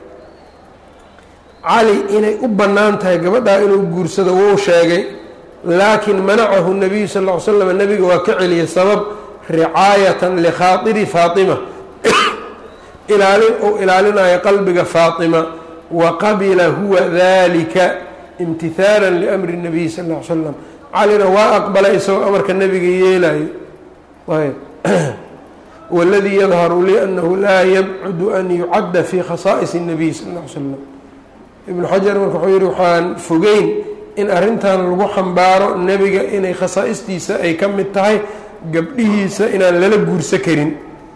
cali inay u bannaan tahay gabadhaa inuu guursado wuu sheegay laakin manacahu nabiyu sal ll ly slam nabiga waa ka celiyay sabab ricaayatan likhaatiri faatima ilaalin uu ilaalinayo qalbiga faatima wa qabila huwa dalika imtihaalan liamri nabiy sal ll ly slam calina waa aqbalay isagoo amarka nebiga yeelayo ayb waladii yadharu lii anahu laa yabcudu an yucadda fi khasaa'is الnabiy sal ll ly slam ibnu xajar marka wuxuu yihi waxaan fogeyn in arrintan lagu xambaaro nebiga inay khasaa'istiisa ay ka mid tahay gabdhihiisa inaan lala guursa karin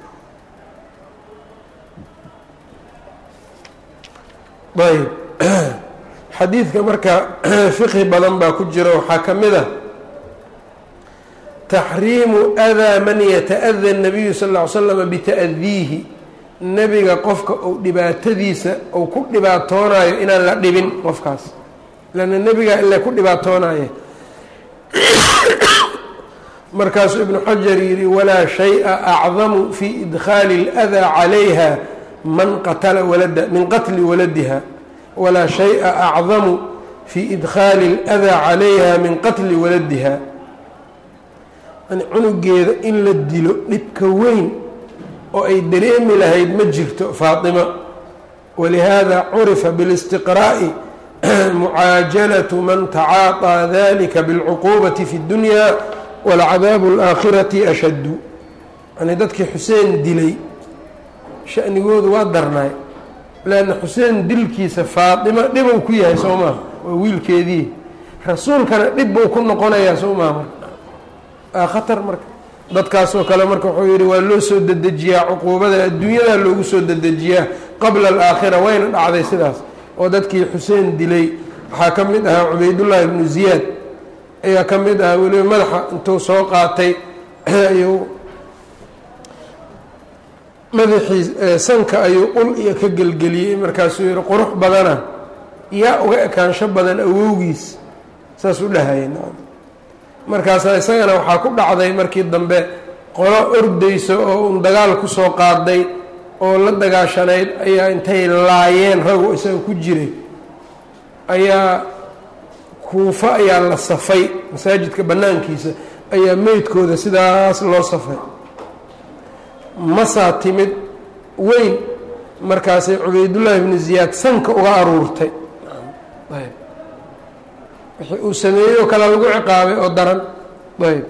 ayb xadiidka marka fiqhi badan baa ku jira waxaa ka mid a taxriimu adaa man yata-ada الnabiyu sal ll ly slam bita'diihi nebiga qofka uu dhibaatadiisa uu ku dhibaatoonayo inaan la dhibin qofkaas lanna nebigaa ile ku dhibaatoonaya markaasuu ibnu xajar yidhi walaa shay-a acdamu fi idkhaali اlأdaa calayha man qatala walada min qatli waladiha walaa shay-a acdamu fi idkhaali اlأdaa calayha min qatli waladiha yani cunugeeda in la dilo dhibka weyn oo ay dareemi lahayd ma jirto faatima walihaada curifa bilistiqraa'i mucaajalatu man tacaaطىa dalika biاlcuquubati fi اdunya walcadaabu اlaakhirati ashaddu yani dadkii xuseen dilay shanigoodu waa darnaay leanna xuseen dilkiisa faatima dhibuu ku yahay soo maaha waa wiilkeedii rasuulkana dhib buu ku noqonayaa soo maha marka aa khatar marka dadkaasoo kale marka wuxuu yidhi waa loo soo dedejiyaa cuquubada adduunyadaa loogu soo dedejiyaa qabla alaakhira wayna dhacday sidaas oo dadkii xuseen dilay waxaa ka mid ahaa cubaydullaahi ibnu ziyaad ayaa ka mid ahaa weliba madaxa intuu soo qaatay ayuu madaxii sanka ayuu ul iyo ka gelgeliyey markaasuu yihi qurux badana yaa uga ekaansho badan awowgiis saas u dhahaya markaasaa isagana waxaa ku dhacday markii dambe qolo ordayso oo un dagaal kusoo qaaday oo la dagaashanayd ayaa intay laayeen ragu isaga ku jiray ayaa kuufo ayaa la safay masaajidka bannaankiisa ayaa meydkooda sidaas loo safay masaa timid weyn markaasay cubaydullaahi ibnu ziyaad sanka uga aruurtay wixii uu sameeyey oo kale lagu ciqaabay oo daran ayb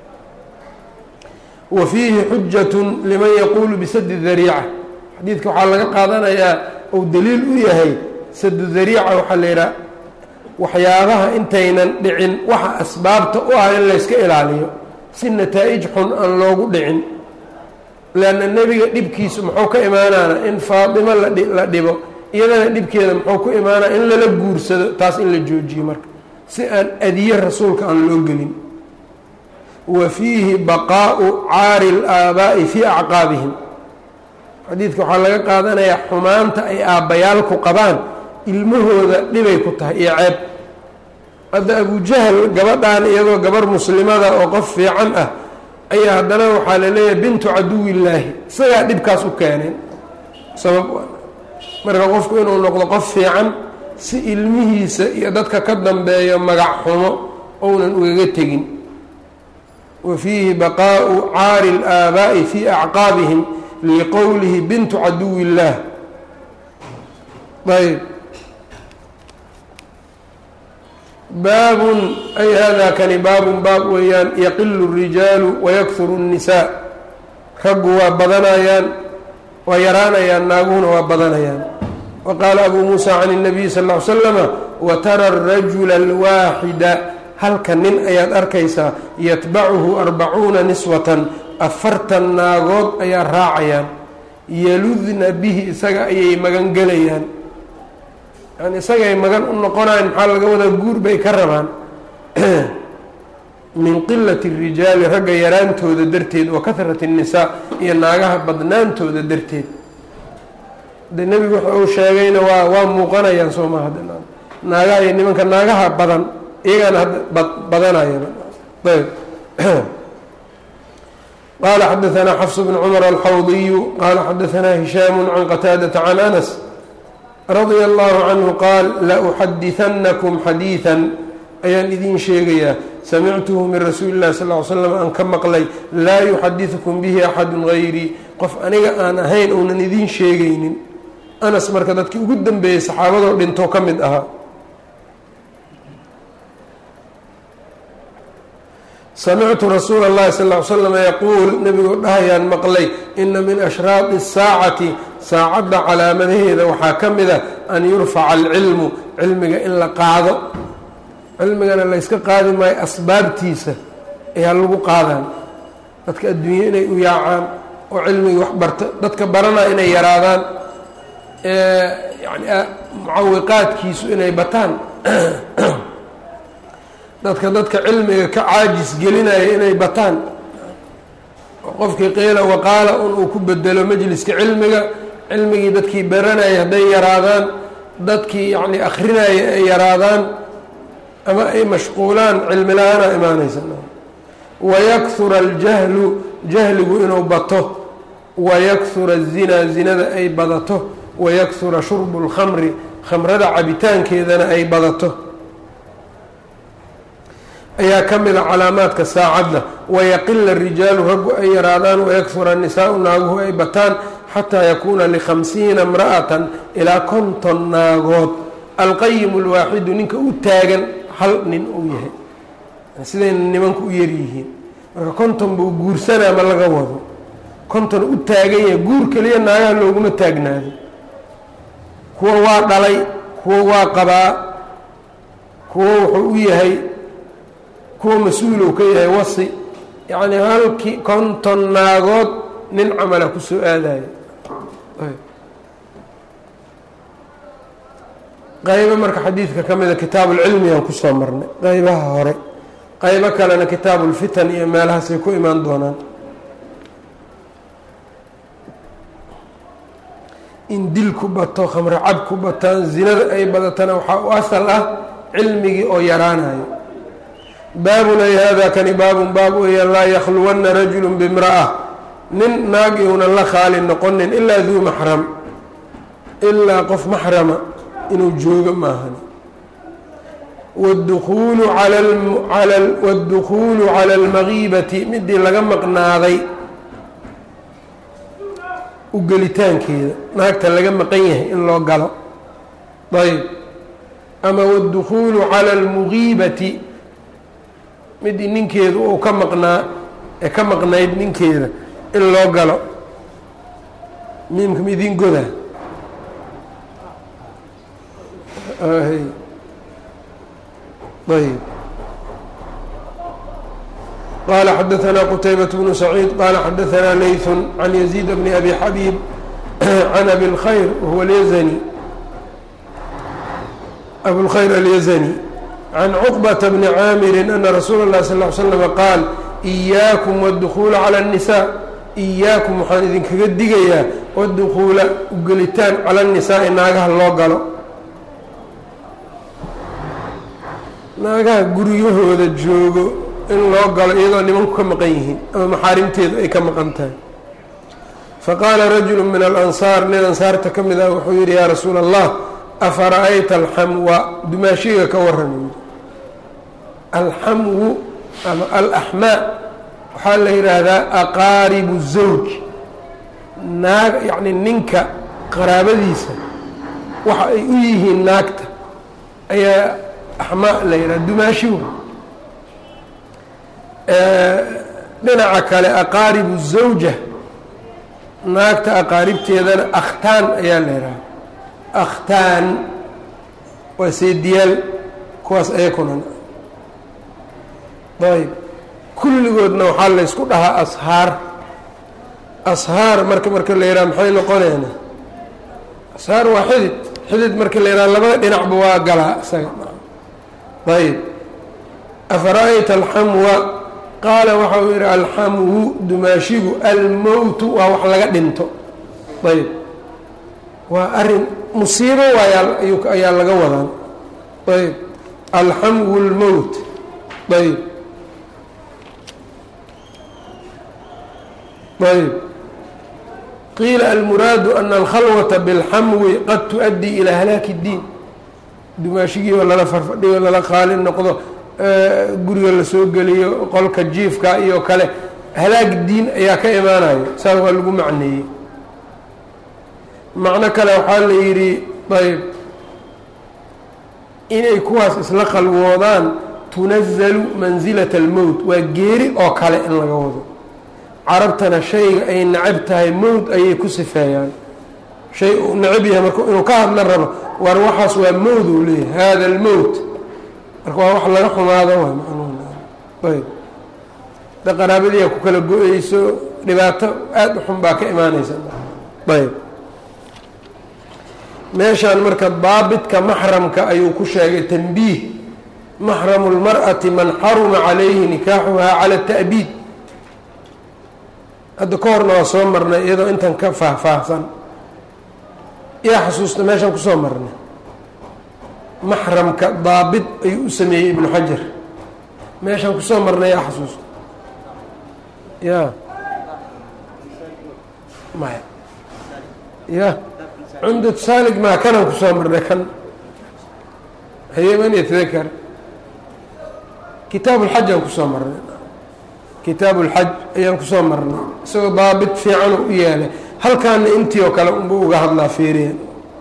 wa fiihi xujatun liman yaquulu bisadi dariica xadiidka waxaa laga qaadanayaa uu daliil u yahay sadu dariica waxaa la yidhaha waxyaabaha intaynan dhicin waxa asbaabta u ah in layska ilaaliyo si nataa-ij xun aan loogu dhicin leanna nebiga dhibkiisu muxuu ka imaanaana in faatimo la dhibo iyadana dhibkeeda muxuu ku imaanaya in lala guursado taas in la joojiyo marka si aan adiye rasuulka aan loo gelin wa fiihi baqaau caari اlaabaa'i fii acqaabihim xadiidka waxaa laga qaadanayaa xumaanta ay aabbayaalku qabaan ilmahooda dhibay ku tahay iyo ceeb hadda abujahl gabadhan iyadoo gabar muslimada oo qof fiican ah ayaa haddana waxaa la leeyahay bintu caduwillaahi isagaa dhibkaas u keeneen sabab marka qofku inuu noqdo qof fiican si ilmihiisa iyo dadka ka dambeeyo magac xumo ounan ugaga tegin wa fiihi baqaau caari اlaabaa'i fii acqaabihim liqowlihi bintu caduwi illaah ayb baabun ay hada kani baabun baab weeyaan yaqilu الrijaalu wayakuru الnisaa raggu waa badanayaan waa yaraanayaan naaguhuna waa badanayaan wa qaala abuu muusa can الnabiy sal ا ly slama watara الrajula اlwaaxida halka nin ayaad arkaysaa yatbacuhu arbacuuna niswatan afartan naagood ayaa raacayaan yaludna bihi isaga ayay magan gelayaan yani isagay magan u noqonayan maxaa laga wadaa guur bay ka rabaan min qilati الrijaali ragga yaraantooda darteed wa kahrati الnisaa iyo naagaha badnaantooda darteed de nebigu waxa uu sheegayna waa waa muuqanayaan soo maha naagaha iyo nimanka naagaha badan iyagaana hadda badanaya ayb qala xadaثna xfs bn cmr alxawdiyu qala xadaثna hishaam can qataadaةa can anas radia allahu canhu qaal lauxadiثanakum xadiiثa ayaan idiin sheegayaa samictuhu min rasuuli اllahi sal ly slam aan ka maqlay laa yuxadiثukum bihi axadu gayrii qof aniga aan ahayn uunan idiin sheegaynin anas marka dadkii ugu dambeeyey saxaabadoo dhinto ka mid ahaa samictu rasuula اllahi sal ly slama yaquul nebigoo dhahayaan maqlay ina min ashraaqi الsaacati saacadda calaamadaheeda waxaa ka mid a an yurfaca alcilmu cilmiga in la qaado cilmigana layska qaadi maayo asbaabtiisa ayaa lagu qaadaan dadka adduunye inay u yaacaan oo cilmigii wax barta dadka baranaa inay yaraadaan yani mucawiqaadkiisu inay bataan dadka dadka cilmiga ka caajis gelinaya inay bataan oo qofkii qiila waqaala un uu ku bedelo majliska cilmiga cilmigii dadkii baranaya hadday yaraadaan dadkii yacni akrinaya ay yaraadaan ama ay mashquulaan cilmi la-aana imaanaysa wayakura aljahlu jahligu inuu bato wayakura azinaa zinada ay badato wayakura shurbu اlkhamri khamrada cabitaankeedana ay badato ayaa ka mida calaamaadka saacadda wayaqila rijaalu raggu ay yaraadaan wayakura nisaau naaguhu ay bataan xataa yakuuna likhamsiina imra'atan ilaa konton naagood alqayimu lwaaxidu ninka u taagan hal nin uu yahay sidayna nimanku u yaryihiin marka konton buu guursanaa ma laga wado konton u taagan yahay guur keliya naagaha looguma taagnaado kuwa waa dhalay kuwa waa qabaa kuwa wuxuu u yahay kuwa mas-uulou ka yahay wasi yacni halkii konton naagood nin camala kusoo aadaya qaybo marka xadiidka ka mida kitaabuulcilmi aan kusoo marnay qaybaha hore qaybo kalena kitaabuulfitan iyo meelahaasay ku imaan doonaan in dilku bato khamre cab ku bataan zinada ay badatana waxaa u asal ah cilmigii oo yaraanayo baabun ay hada kani baabun baab weeyaan laa yakhluwanna rajulu bimra'a nin naag iunan la khaali noqonin ilaa duu maxram ilaa qof maxrama inuu joogo maahan wاdukulu wاdukhuulu cala اlmagiibati midii laga maqnaaday u gelitaankeeda naagta laga maqan yahay in loo galo ayb ama wاdukhuulu cala اlmugiibati midii ninkeedu uu ka maqnaa ee ka maqnayd ninkeeda in loo galo miimka midin goda ayb qala xadaثna qtaybaة bnu saciid qala xadaثna layث can yaزيid bni abi xabiib can abi اlkhayr wahuwa اlyزnي abulkhayr alyزnي can cuqbata bni caamiri ana rasuula اlahi sal ly slm qaal إiyaakum wاdukhuula calى الnisaa إiyaakum waxaan idinkaga digayaa wadukuula ugelitaan cala الnisaa'i naagaha loo galo naagaha guryahooda joogo in loo galo iyadoo nimanku ka maqan yihiin ama maxaarimteedu ay ka maqan tahay faqaala rajulu min alansaar nin ansaarta ka mid ah wuxuu yidhi yaa rasuula allah afara'ayta alxamwa dumaashiga ka waran alxamwu ama alaxmaa waxaa la yidhaahdaa aqaaribu zawj naag yacni ninka qaraabadiisa waxa ay u yihiin naagta ayaa axmaa la yidhaha dumaashigu dhinaca kale aqaaribu zawja naagta aqaaribteedana akhtaan ayaa la yidhaha akhtaan waa seediyaal kuwaas ayakuna ayb kulligoodna waxaa la ysku dhahaa ashaar ashaar marka marka la yidhaha maxay noqoneena ashaar waa xidid xidid marka la yidhaha labada dhinacba waa galaa isaga ayb afara'ayta alxamwa qaala waxa uu yidhi alxamwu dumaashigu almowtu waa wax laga dhinto ayb waa arin musiibo waay ayaa laga wadaan ayb alxamwu lmowt ayb ayb qiila almuraadu ana alkhalwata biاlxamwi qad tu-addii ilaa halaaki اddiin dumaashigiioo lala farfadhiyo lala qaali noqdo guriga lasoo geliyo qolka jiifka iyo kale halaag diin ayaa ka imaanayo saas waa lagu macneeyey macno kale waxaa la yidhi ayb inay kuwaas isla khalwoodaan tunazalu mansilata almowt waa geeri oo kale in laga wado carabtana shayga ay necab tahay mowt ayay ku sifeeyaan shay uu necab yahay marka inuu ka hadla rabo war waxaas waa mowd uu leeyahay hada almowt marka waa wax laga xumaado waay macnuhayb da qaraabadiia ku kala go-eyso dhibaato aada u xun baa ka imaanaysa ayb meeshaan marka daabidka maxramka ayuu ku sheegay tanbiih maxramu lmar'ati man xaruma calayhi nikaaxuhaa cala ta'biid hadda ka horna waa soo marnay iyadoo intan ka faahfaahsan yaa xasuusta meeshaan kusoo marnay maxramka daabit ayuu u sameeyey ibnu xajar meeshaan kusoo marnay yaa xasuusta ya maya ya cumdat saalig maa kanaan kusoo marnay kan hayeman yatadakar kitaab ulxaj aan kusoo marnay kitaab ulxaj ayaan kusoo marnay isagoo daabit fiican u yeelay halkaana intii oo kale unba uga hadlaa fiiriya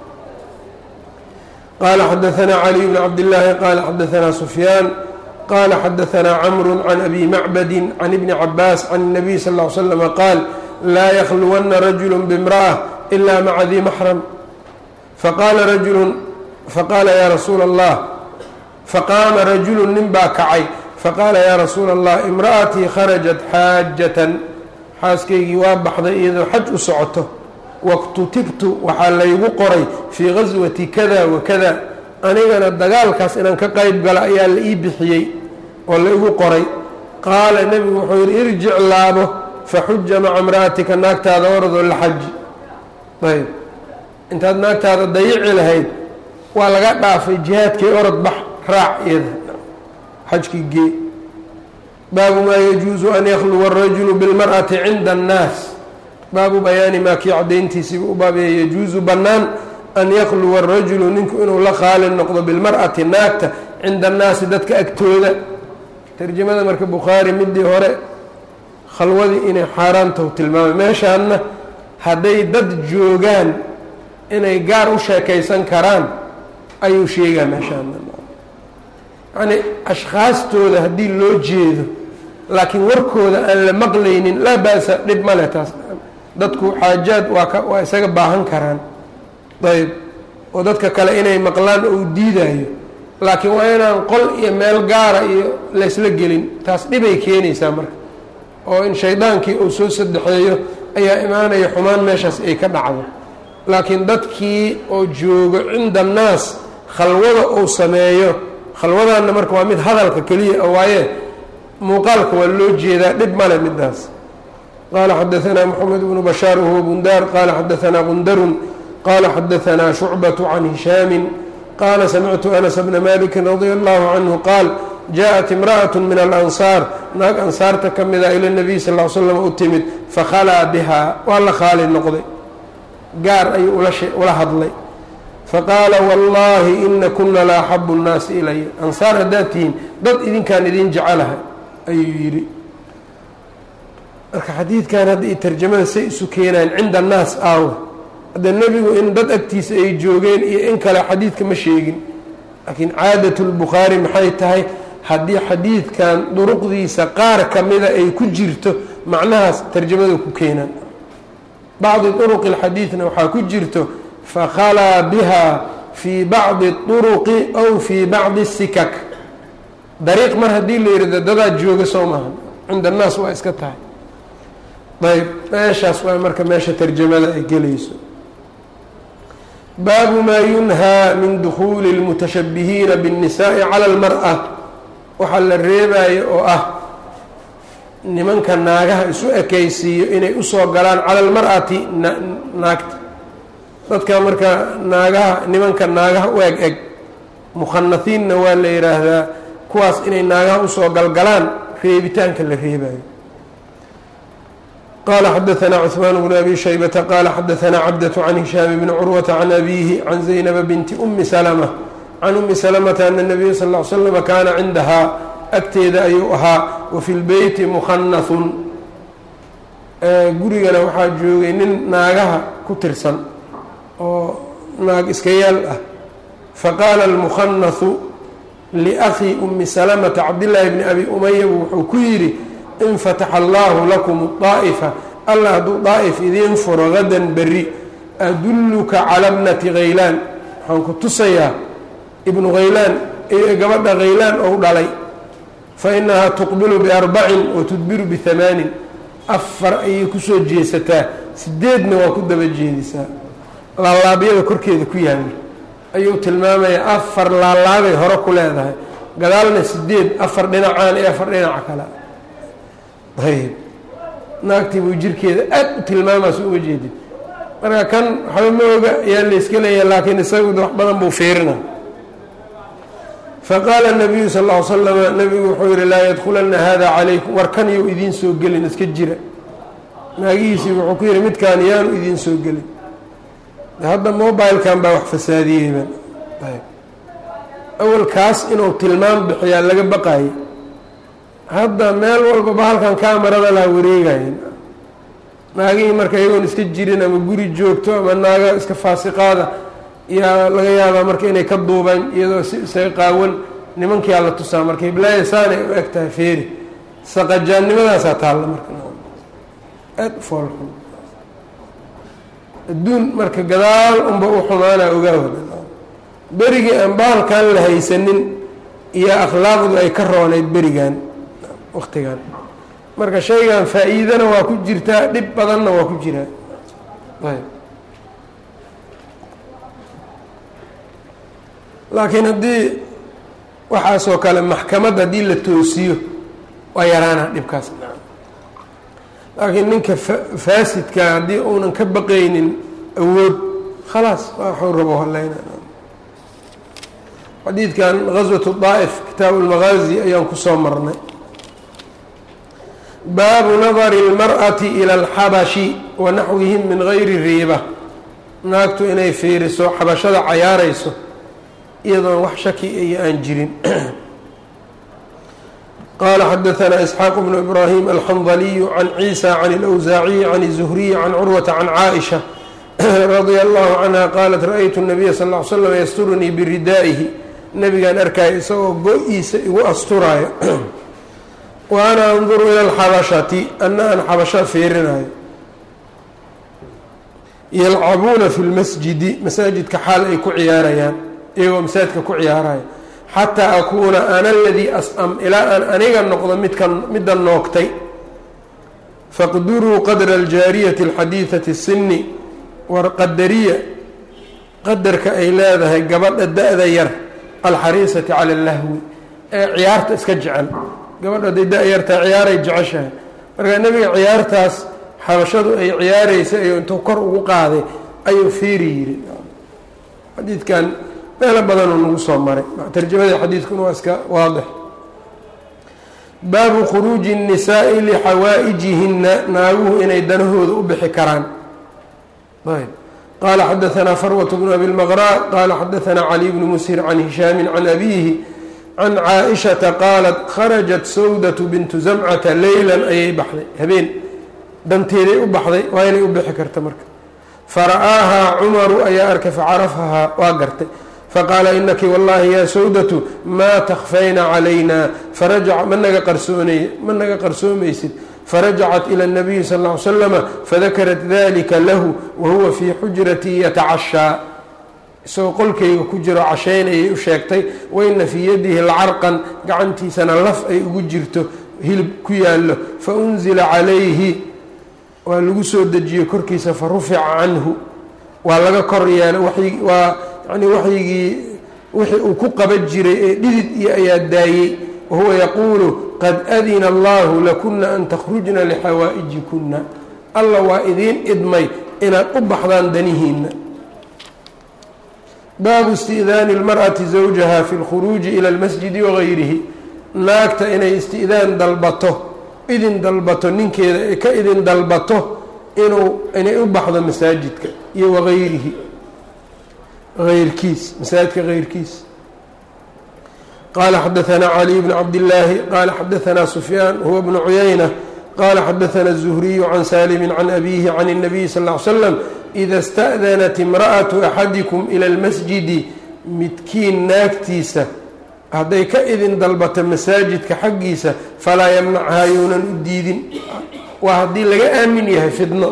qala xadaثna caliي bn cabdالlahi qala xadaثna sufyaan qala xadaثna cmr can abi macbadi can ibni cabaas can الnabiy sal اه l slm qaal laa ykluwana rajul bاmraأة إla maca di maxram faqaala rajulu faqaala ya rasuula الlah faqaama rajulu nin baa kacay faqaala ya rasuula الlah imra'atii kharajat xaajatan xaaskaygii waa baxday iyadoo xaj u socoto waktutibtu waxaa laygu qoray fii gaswati kada wa kada anigana dagaalkaas inaan ka qayb gala ayaa la ii bixiyey oo laygu qoray qaala nebigu wuxuu yidhi irjic laabo faxuja maca imra'atika naagtaada oradoo la xaji ayb intaad naagtaada dayici lahayd waa laga dhaafay jihaadkii orod bax raac iyada xajkii gee baabu maa yajuusu an yakhluwa arajulu bilmar'ati cinda annaas baabu bayaani maa kii cadayntiisiiba u baabeeye yajuusu bannaan an yakluwa arajulu ninku inuu la qaali noqdo bilmar'ati naagta cinda annaasi dadka agtooda tarjamada marka bukhaari midii hore khalwadii inay xaaraantahu tilmaamay meeshaanna hadday dad joogaan inay gaar u sheekaysan karaan ayuu sheegaa meeshaana yacnii ashkhaastooda haddii loo jeedo laakiin warkooda aan la maqlaynin laa ba-sa dhib ma leh taas dadku xaajaad waa ka waa isaga baahan karaan ayb oo dadka kale inay maqlaan ou diidayo laakiin waa inaan qol iyo meel gaara iyo laysla gelin taas dhibay keenaysaa marka oo in shaydaankii uu soo sadexeeyo ayaa imaanaya xumaan meeshaas ay ka dhacdo laakiin dadkii oo joogo cinda annaas khalwada uu sameeyo khalwadaanna marka waa mid hadalka keliya waaye muuqaalka waa loo jeedaa dhib male midaas qaala xadaanaa moxamed bnu bashaar wahuwa bundaar qaala xadaanaa qundarun qaala xadaanaa shucbatu can hishaamin qaala samictu anas bna maliki radia allahu canhu qaal jaaءat imra'aة min alansaar naag ansaarta ka mida ila nabiy sal l slam u timid fakhalaa bihaa waa la khaali noqday gaar ayuu ula hadlay faqaala wallahi ina kuna la axabu الnaasi ilaya ansaar haddaad tihiin dad idinkaan idin jecelahay ayuu yidhi marka xadiidkan hadda i tarjamada say isu keenaan cinda annaas aawa hadda nebigu in dad agtiisa ay joogeen iyo in kale xadiidka ma sheegin laakiin caadat lbukhaari maxay tahay haddii xadiidkan duruqdiisa qaar ka mida ay ku jirto macnahaas tarjamada ku keenaan bacdi duruqi اlxadiidna waxaa ku jirto fakhalaa biha fii bacdi اطuruqi aw fii bacdi الsikak dariiq mar haddii la yihahdo dadaad jooga soo maahan cinda annaas waa iska tahay ayb meeshaas waa marka meesha tarjamada ay gelayso baabu maa yunhaa min dukhuuli اlmutashabihiina bالnisaءi calى اlmarأة waxaa la reebayo oo ah nimanka naagaha isu ekaysiiyo inay usoo galaan cala almar'ati naagta dadka marka naagaha nimanka naagaha u eg eg mukhanahiinna waa la yidhaahdaa kuwaas inay naagaha usoo galgalaan reebitaanka la reebayo qala xadaanaa cثmaan bnu abi shaybata qala xadaanaa cabdaة can hishaam bni curwata can abihi can zaynaba binti umi salma can umi salamata ana nabiya sal ll slama kaana cindahaa agteeda ayuu ahaa wa fi lbeyti mukhanahun gurigana waxaa joogay nin naagaha ku tirsan oo naag iska yaal ah faqaala almukhanahu liakhi umi salamata cabdillaahi bni abi umaya wuxuu ku yidhi infataxa allahu lakum daa'ifa allah hadduu daa'if idiin furo gadan berri adulluka cala bnati khaylaan waxaan ku tusayaa ibnu khaylaan gabadha khaylaan ou dhalay fa inahaa tuqbilu biarbacin wa tudbiru bihamaanin afar ayay kusoo jeesataa sideedna waa ku daba jeedisaa laalaabyada korkeeda ku yaalla ayuu tilmaamayaa afar laalaabay hore ku leedahay gadaalna sideed afar dhinacaan iyo afar dhinaca kale ayb naagtii buu jirkeeda aad u tilmaamaas uma jeedin marka kan waxba ma oga ayaa layska leeyahay laakiin isagu wax badan buu fiirina faqaala nabiyu sal l slama nabigu wuxuu yihi laa yadkulana hada calaykum war kan yuu idiin soo gelin iska jira naagihiisii wuxuu ku yihi midkaan yaanu idiin soo gelin hadda mobilkan baa wax fasaadiyeyba awalkaas inuu tilmaam bixiyaa laga baqayay hadda meel walba bahalkan kaamarada laa wareegayen naagihii marka iyagoon iska jirin ama guri joogto ama naaga iska faasiqaada yaa laga yaabaa marka inay ka duubaan iyadoo si isaga qaawan nimankiyaa la tusaa marka hiblaayo saanay u eg tahay feeri saqajaannimadaasaa taalla marka aada u foolxun adduun marka gadaal unba u xumaanaa ogaawada berigii aan bahalkan la haysanin iyo akhlaaqdu ay ka roonayd berigan waktigan marka shaygan faa-iidana waa ku jirtaa dhib badanna waa ku jiraa ayb laakiin haddii waxaasoo kale maxkamad haddii la toosiyo waa yaraana dhibkaas laakiin ninka faasidka haddii uunan ka baqaynin awood khalaas waxuu rabo haleyna xadiidkan gaswatu daa'if kitaabu lmagaazi ayaan kusoo marnay baabu nadari اlmar'ati ila alxabashi wa naxwihim min gayri riiba naagtu inay fiiriso xabashada cayaarayso iyadoon wax shaki iyo aan jirin qala xadaثna isxaaq bnu ibrahim alxandaliyu can ciisa can اlأwsaaciyi can الzuhriyi can curwata can caaئisha radia allahu canha qaalat ra-ytu الnabiya sal ll slam yasturunii biridaa'ihi nabigaan arkaayo isagoo go-iisa igu asturaayo wa ana anduru ila alxabashati ana aan xabasho fiirinayo yalcabuuna fi lmasjidi masaajidka xaal ay ku ciyaarayaan iyagoo masaajidka ku ciyaaraya xataa akuuna ana aladii as'am ilaa aan aniga noqdo midkan midda noogtay faqduruu qadra aljaariyati alxadiidati sinni war qadariya qadarka ay leedahay gabadha da-da yar alxariisati cala allahwi ee ciyaarta iska jecel gabadha haday da- yartaa ciyaaray jeceshahay marka nebiga ciyaartaas xabashadu ay ciyaaraysa ayuu intuu kor ugu qaaday ayuu fiiri yidhi xadiidkan meelo badanuu nagu soo maray tarjamada xadiidkuna waa iska waadix baabu khuruuji الnisaaءi lixawaa'ijihinna naaguhu inay danahooda u bixi karaan ayb qala xadaثna farwaة bnu abi اlmqrا qala xadaثna cali bnu mushir can hishaami can abihi can caaئiشhaةa qaalat kharajat sawdaة bintu zamcata leylan ayay baxday habeen danteeday u baxday waa inay u bixi karta marka fara'aahaa cumaru ayaa arkay facarafahaa waa gartay faqaala inaki wallahi yaa sawdatu maa takfayna calayna farajac ma naga qarsoonay ma naga qarsoomaysid farajacat ila اnabiyi sal ll ly slama fadakarat dalika lahu wahuwa fii xujratii yatacashaa isagoo qolkayga ku jiro cashaynayay u sheegtay waina fii yadihi lacarqan gacantiisana laf ay ugu jirto hilib ku yaallo faunzila calayhi waa lagu soo dejiyey korkiisa fa rufica canhu waa laga kor yeelay waa yani waxyigii wixii uu ku qaban jiray ee dhidid iyo ayaa daayey wahuwa yaquulu qad adina allahu lakuna an takhrujna lixawaa'ijikuna alla waa idiin idmay inaad u baxdaan danihiina baabu isti'daani اlmar'ati zawjaha fi اlkhuruuji ila اlmasjidi wagayrihi naagta inay isti'daan dalbato idin dalbato ninkeeda ee ka idin dalbato inuu inay u baxdo masaajidka iyo wagayrihi ayrkiis masaajidka hayrkiis qaala xadaثna caliي bn cabdillaahi qaala xadaثna sufyaan huwa bnu cuyayna qaala xadaثna الزhriyu can salimi can abihi can الnabiyi sal اه ly slam ida اsta'danat imra'aةu axadikum ilى اlmasjidi midkiin naagtiisa hadday ka idin dalbato masaajidka xaggiisa falaa yamnachaa younan u diidin waa haddii laga aamin yahay fidno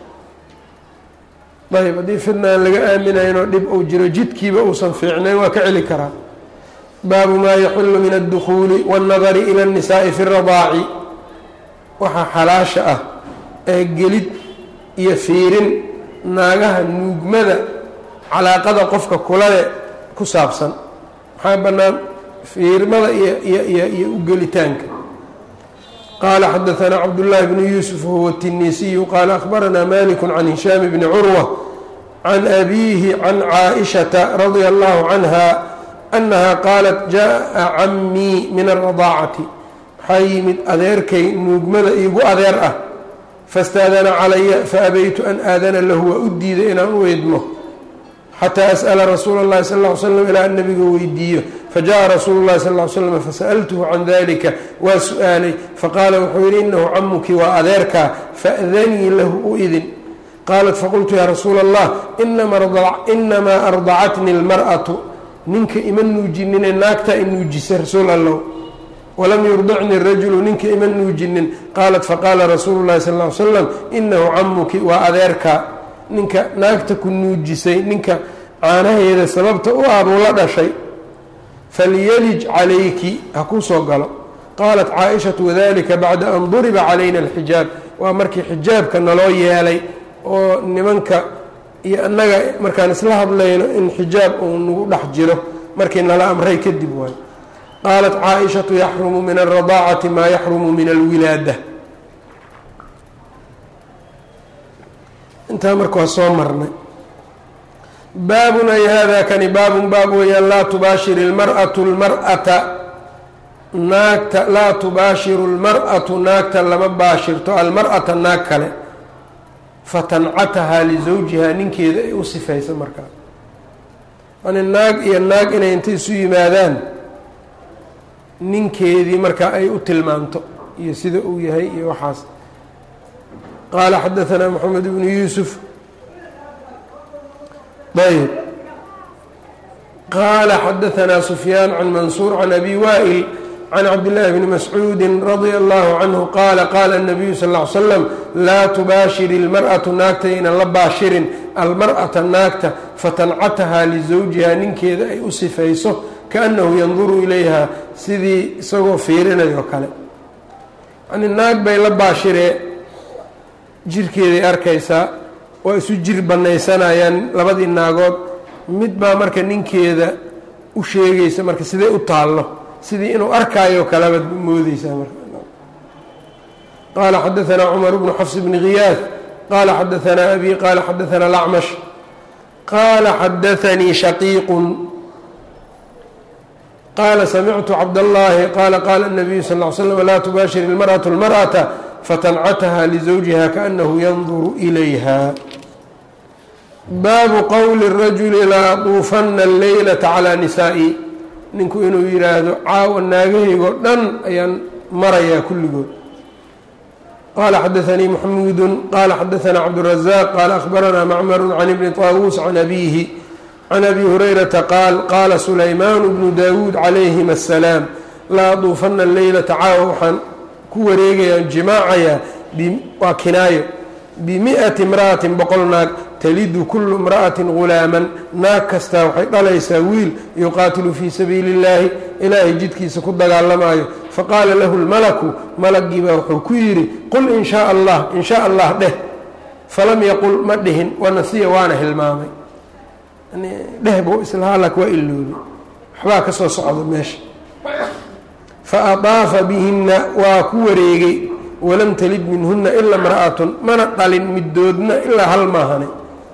ayb haddii fidna aan laga aaminaynoo dhib uu jiro jidkiiba uusan fiicnayn waa ka celi karaa baabu maa yaxillu min addukuuli waاnnadari ila اnnisaa'i fi اradaaci waxaa xalaasha ah ee gelid iyo fiirin naagaha nuugmada calaaqada qofka kulale ku saabsan maxaa bannaan fiirmada iyo u gelitaanka qaala xadaثna cabdالlahi bn yuusuf huwa الtinisiyu qaala akhbarana malik can hishaam bni curwa can abiihi can caaئishaةa radia اllahu canha anaha qaalat jaءa camii min الradaacati waxaa yimid adeerkay nuugmada iigu adeer ah faاstaadana calaya faabaytu an aadana lahu waa u diiday inaan u idmo xataa as'ala rasuula اllahi sal ll ly slam ilaa an nabiga weydiiyo fajaءa rasuulu اllahi sal ly slam fasa'altuhu can dalika waa su-aalay faqaala wuxuu yidhi inahu camuki waa adeerkaa faأdanii lahu u idin qaalat faqultu yaa rasuula allah inamaa ardacatni اlmar'atu ninka ima nuujinine naagtaa i nuujisa rasuul allow walam yurdicni rajulu ninka ima nuujinin qaalat faqaala rasuulu اllahi sal ly slam inahu camuki waa adeerkaa ninka naagta ku nuujisay ninka caanaheeda sababta u ah buu la dhashay falyalij calayki ha kuu soo galo qaalat caaishatu wadalika bacda an duriba calayna alxijaab waa markii xijaabka naloo yeelay oo nimanka iyo annaga markaan isla hadlayno in xijaab uu nagu dhex jiro markii nala amray kadib waayo qaalat caaishatu yaxrumu min alradaacati maa yaxrumu min alwilaada intaa marka waa soo marnay baabun ay hada kani baabun baab weeyaan laa tubaashir ilmar'atu lmar'ata naagta laa tubaashiru lmar'atu naagta lama baashirto almar'ata naag kale fatancatahaa lisawjihaa ninkeeda ay u sifayso markaa yani naag iyo naag inay intay isu yimaadaan ninkeedii markaa ay u tilmaanto iyo sida uu yahay iyo waxaas qaala xadaثna mxamed bnu yuusuf ayb qaala xadaثna sufyaan can mansuur can abi waa'il can cabdillaahi bni mascuudi radia allahu canhu qaala qaala الnabiyu sal ly slam laa tubaashir ilmar'atu naagta ynan la baashirin almar'ata naagta fatancatahaa lisawjihaa ninkeeda ay u sifayso kaannahu yanduru ilayha sidii isagoo fiirinayo kale yani naag bay la baashiree jirkeeday arkaysaa waa isu jir bannaysanayaan labadii naagood mid baa marka ninkeeda u sheegaysa marka sidee u taallo sidii inuu arkaayo kalebaad moodeysaa marka qaala xadaanaa cumar bnu xafs bni khiyaad qaala xadaanaa abi qaala xadaanaa lacmash qaala xadaanii shaqiiqun qaala samictu cabdallaahi qaala qaala الnabiyu sal ly slm laa tubaashir ilmarأaةu اlmarأata fatancataha lizawjiha kaأnahu yanduru ilayha baabu qowli الrajuli laa aduufana اleylata calىa nisaa'i ninku inuu yidhaahdo caawa naagahaygo dhan ayaan marayaa kulligood qaala xadaanii maxmuudu qaala xadaanaa cabdالrazaaq qaala akhbaranaa macmaru can ibni طaawuus can abiihi can abi hurayrata qaal qaala sulaymaanu bnu daawuud calayhim asalaam laa aduufana leylata caawa waxaan ku wareegayaan jimaacayaa waa kinaayo bimi'ati imra'atin boqol naag talidu kullu imra'atin ghulaaman naag kastaa waxay dhalaysaa wiil yuqaatilu fii sabiili اllaahi ilaahay jidkiisa ku dagaalamaayo faqaala lahu lmalaku malagii baa wuxuu ku yidhi qul in shaa allah in shaa allah dheh falam yaqul ma dhihin wanasiya waana hilmaamay dheh buu islahaa lak waa iloobi waxbaa ka soo socda meesha fa adaafa bihinna waa ku wareegay walam talid minhunna ilaa imra'atun mana dhalin midoodna ilaa hal maahane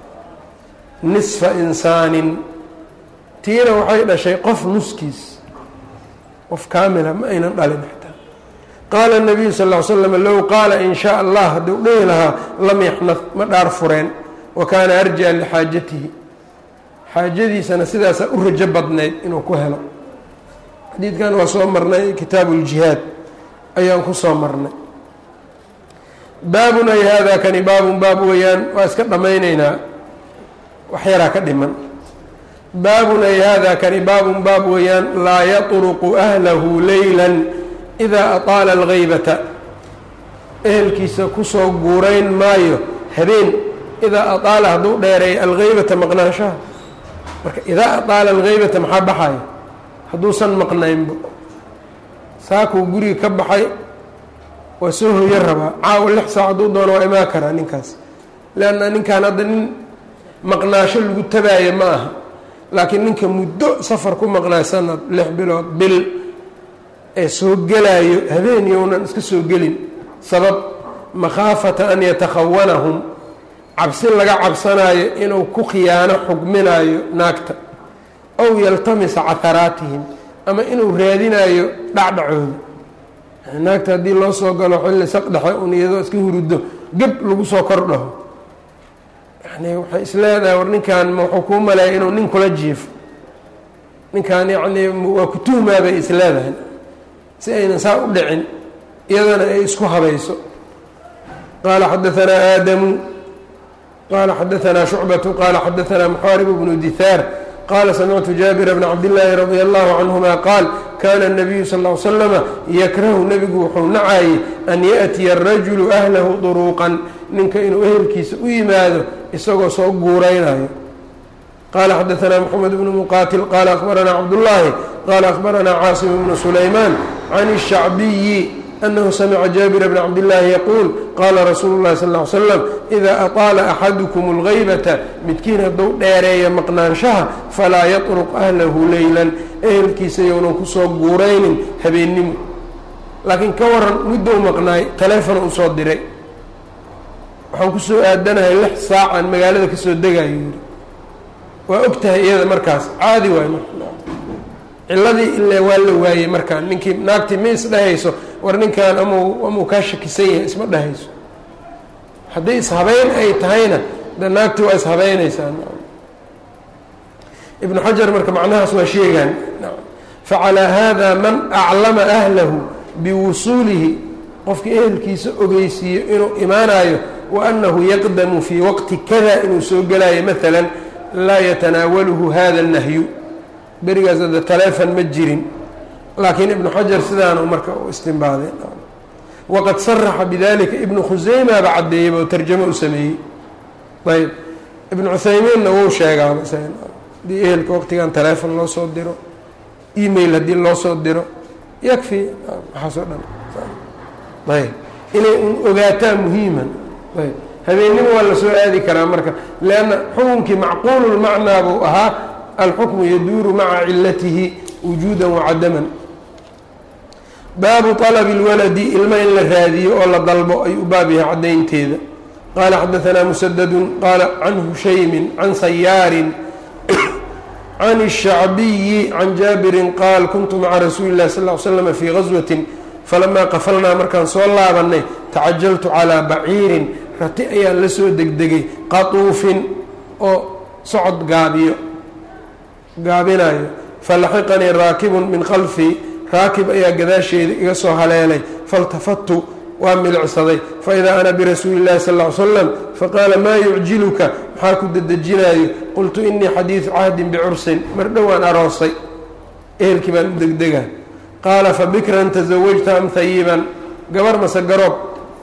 nisfa insaanin tiina waxay dhashay qof nuskiis qof kaamila ma aynan dhalin xataa qaala nabiyu sal ll slam low qaala in shaa allah hadduu dhehi lahaa lam yaxnad ma dhaar fureen wa kaana arjaa lixaajatihi xaajadiisana sidaasaa u rajo badnayd inuu ku helo xadiidkan waa soo marnay kitaabu ljihaad ayaan ku soo marnay baabun ay haadaa kani baabun baab weeyaan waa iska dhammaynaynaa wax yaraa ka dhiman baabun ay haadaa kani baabun baab weeyaan laa yatruqu ahlahu leylan idaa ataala alghaybata ehelkiisa kusoo guurayn maayo habeen idaa ataala hadduu dheereeyo alghaybata maqnaanshaha marka idaa ataala alghaybata maxaa baxaya hadduusan maqnaynba saakuu guriga ka baxay waa soo hoyo rabaa caawa lix saac hadduu doono waa imaan karaa ninkaas leanna ninkan hadda nin maqnaasho lagu tabaayo ma aha laakiin ninka muddo safar ku maqnaayo sanad lix bilood bil ee soo gelaayo habeen yownan iska soo gelin sabab makhaafata an yatakhawanahum cabsi laga cabsanaayo inuu ku khiyaano xugminaayo naagta ow yaltamisa caharaatihim ama inuu raadinaayo dhacdhacooda naagta haddii loo soo galo xilli saqdhexe un iyadoo iska huruddo geb lagu soo kor dhaho yani waxay is leedahay war ninkan wuxuu kuu maleeya inuu nin kula jiifo ninkan yacnii waa ku tuhmaa bay is leedahay si aynan saa u dhicin iyadana ay isku habayso qaala xadaanaa aadamu qaala xadaanaa shucbatu qaala xadaanaa muxaarib bnu dihaar qala samictu jaabira bna cabdillaahi radia allahu canhuma qaal kana الnabiyu sal ly slama yakrahu nebigu wuxuu nacayey an yaأtiya arajulu ahlahu duruuqan ninka inuu ehelkiisa u yimaado isagoo soo guuraynayo qala xadaanaa mxamed bnu muqatil qala akhbaranaa cabdullaahi qala akhbaranaa caasim bnu sulaymaan can الshacbiyi anahu samica jaabira bna cabdillaahi yaquul qaala rasuulu llahi sal ly slam idaa ataala axadukum اlgaybata midkiin hadduu dheereeya maqnaanshaha falaa yatruq ahlahu leylan ehelkiisa yownan kusoo guuraynin habeennimo laakiin ka waran muddou maqnaay taleefon u soo diray waxaan kusoo aadanahay lix saacaan magaalada kasoo degayo yiri waa og tahay iyada markaas caadi waay ciladii ile waa la waayey markaan ninkii naagtii ma isdhehayso war ninkan amau amau kaa shakisan yahay isma dhehayso haddii ishabeyn ay tahayna de naagtii waa ishabeynaysaa ibnu xajar marka macnahaas waa sheegaan facalaa haada man aclama ahlahu biwusuulihi qofkii ehelkiisa ogeysiiyo inuu imaanayo wa annahu yaqdamu fii waqti kada inuu soo gelayo maalan laa yatanaawaluhu hada الnahyu berigaas hadda taleefon ma jirin laakiin ibnu xajar sidaanu marka u istinbaaday waqad saraxa bidalika ibnu khuseymaaba caddeeyeyba oo tarjamo u sameeyey ayb ibnu cuthaymiinna wuu sheegaaba hadii ehelka waqtigan taleefon loo soo diro email haddii loo soo diro yakfi waxaasoo dhan ayb inay un ogaataa muhiiman ayb habeennimo waa la soo aadi karaa marka leanna xukunkii macquululmacnaa buu ahaa alxukmu yaduuru maca cilatihi wujuudan wacadaman baabu طalabi اlwaladi ilma in la raadiyo oo la dalbo ay u baab yahay caddaynteeda qaala xadaanaa musadadu qaala can hushaymin can sayaarin can الshacbiyi can jaabirin qaal kuntu maca rasuuli اlahi sal ly slm fii gaswatin falamaa qafalnaa markaan soo laabannay tacajaltu calىa baciirin rati ayaan la soo degdegay qatuufin oo socod gaabiyo gaabinayo falaxiqanii raakibun min khalfii raakib ayaa gadaasheeda iga soo haleelay faltafattu waa milicsaday faidaa ana birasuuli اllahi sal ly slam faqaala maa yucjiluka maxaa ku dedejinaayo qultu inii xadiidu cahdin bicursin mar dhowaan aroosay ehelkii baan u degdegaa qaala fabikran tasawajta am hayiban gabar mase garoob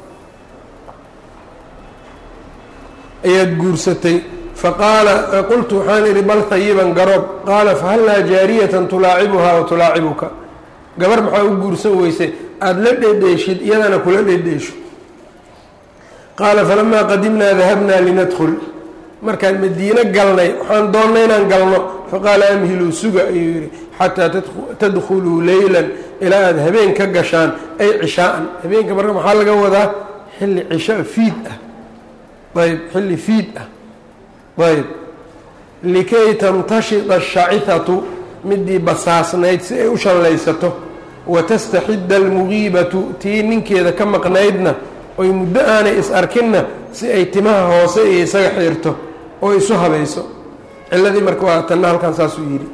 ayaad guursatay faqaala qultu waxaan idhi bal hayiban garoob qaala fahallaa jaariyatan tulaacibuhaa wa tulaacibuka gabar maxaa u guursan weysay aada la dhedheeshid iyadana kula dhedheesho qaala falamaa qadimnaa dahabnaa linadkhul markaan madiino galnay waxaan doonnay inaan galno faqaala amhiluu suga ayuu yidhi xataa tadkhuluu leylan ilaa aada habeen ka gashaan ay cishaa'an habeenka marka maxaa laga wadaa xilli cishaa fiid ah ayb xilli fiid ah ayb likay tamtashida ashacihatu midii basaasnayd si ay u shallaysato watastaxidda almugiibatu tii ninkeeda ka maqnaydna oy muddo aanay is arkinna si ay timaha hoose iyo isaga xiirto oo isu habayso ciladii marka waa tanna halkan saasuu yidhi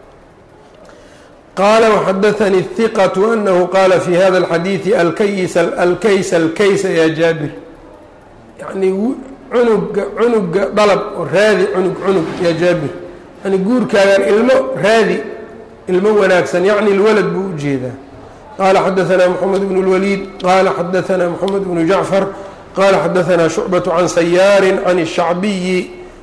qaala waxadaanii hiqatu anahu qaala fi hada alxadiidi alkaysa alkaysa alkaysa yaa jaabir yacnii cunuga cunuga dalab oo raadi cunug cunug yaa jaabir yani guurkaagan ilmo raadi ilmo wanaagsan yacni lwalad buu u jeedaa qaala xadaanaa moxamed bnu اlwaliid qaala xadaanaa moxamed bnu jacfar qaala xadaanaa shucbaة can sayaari can الshacbiyi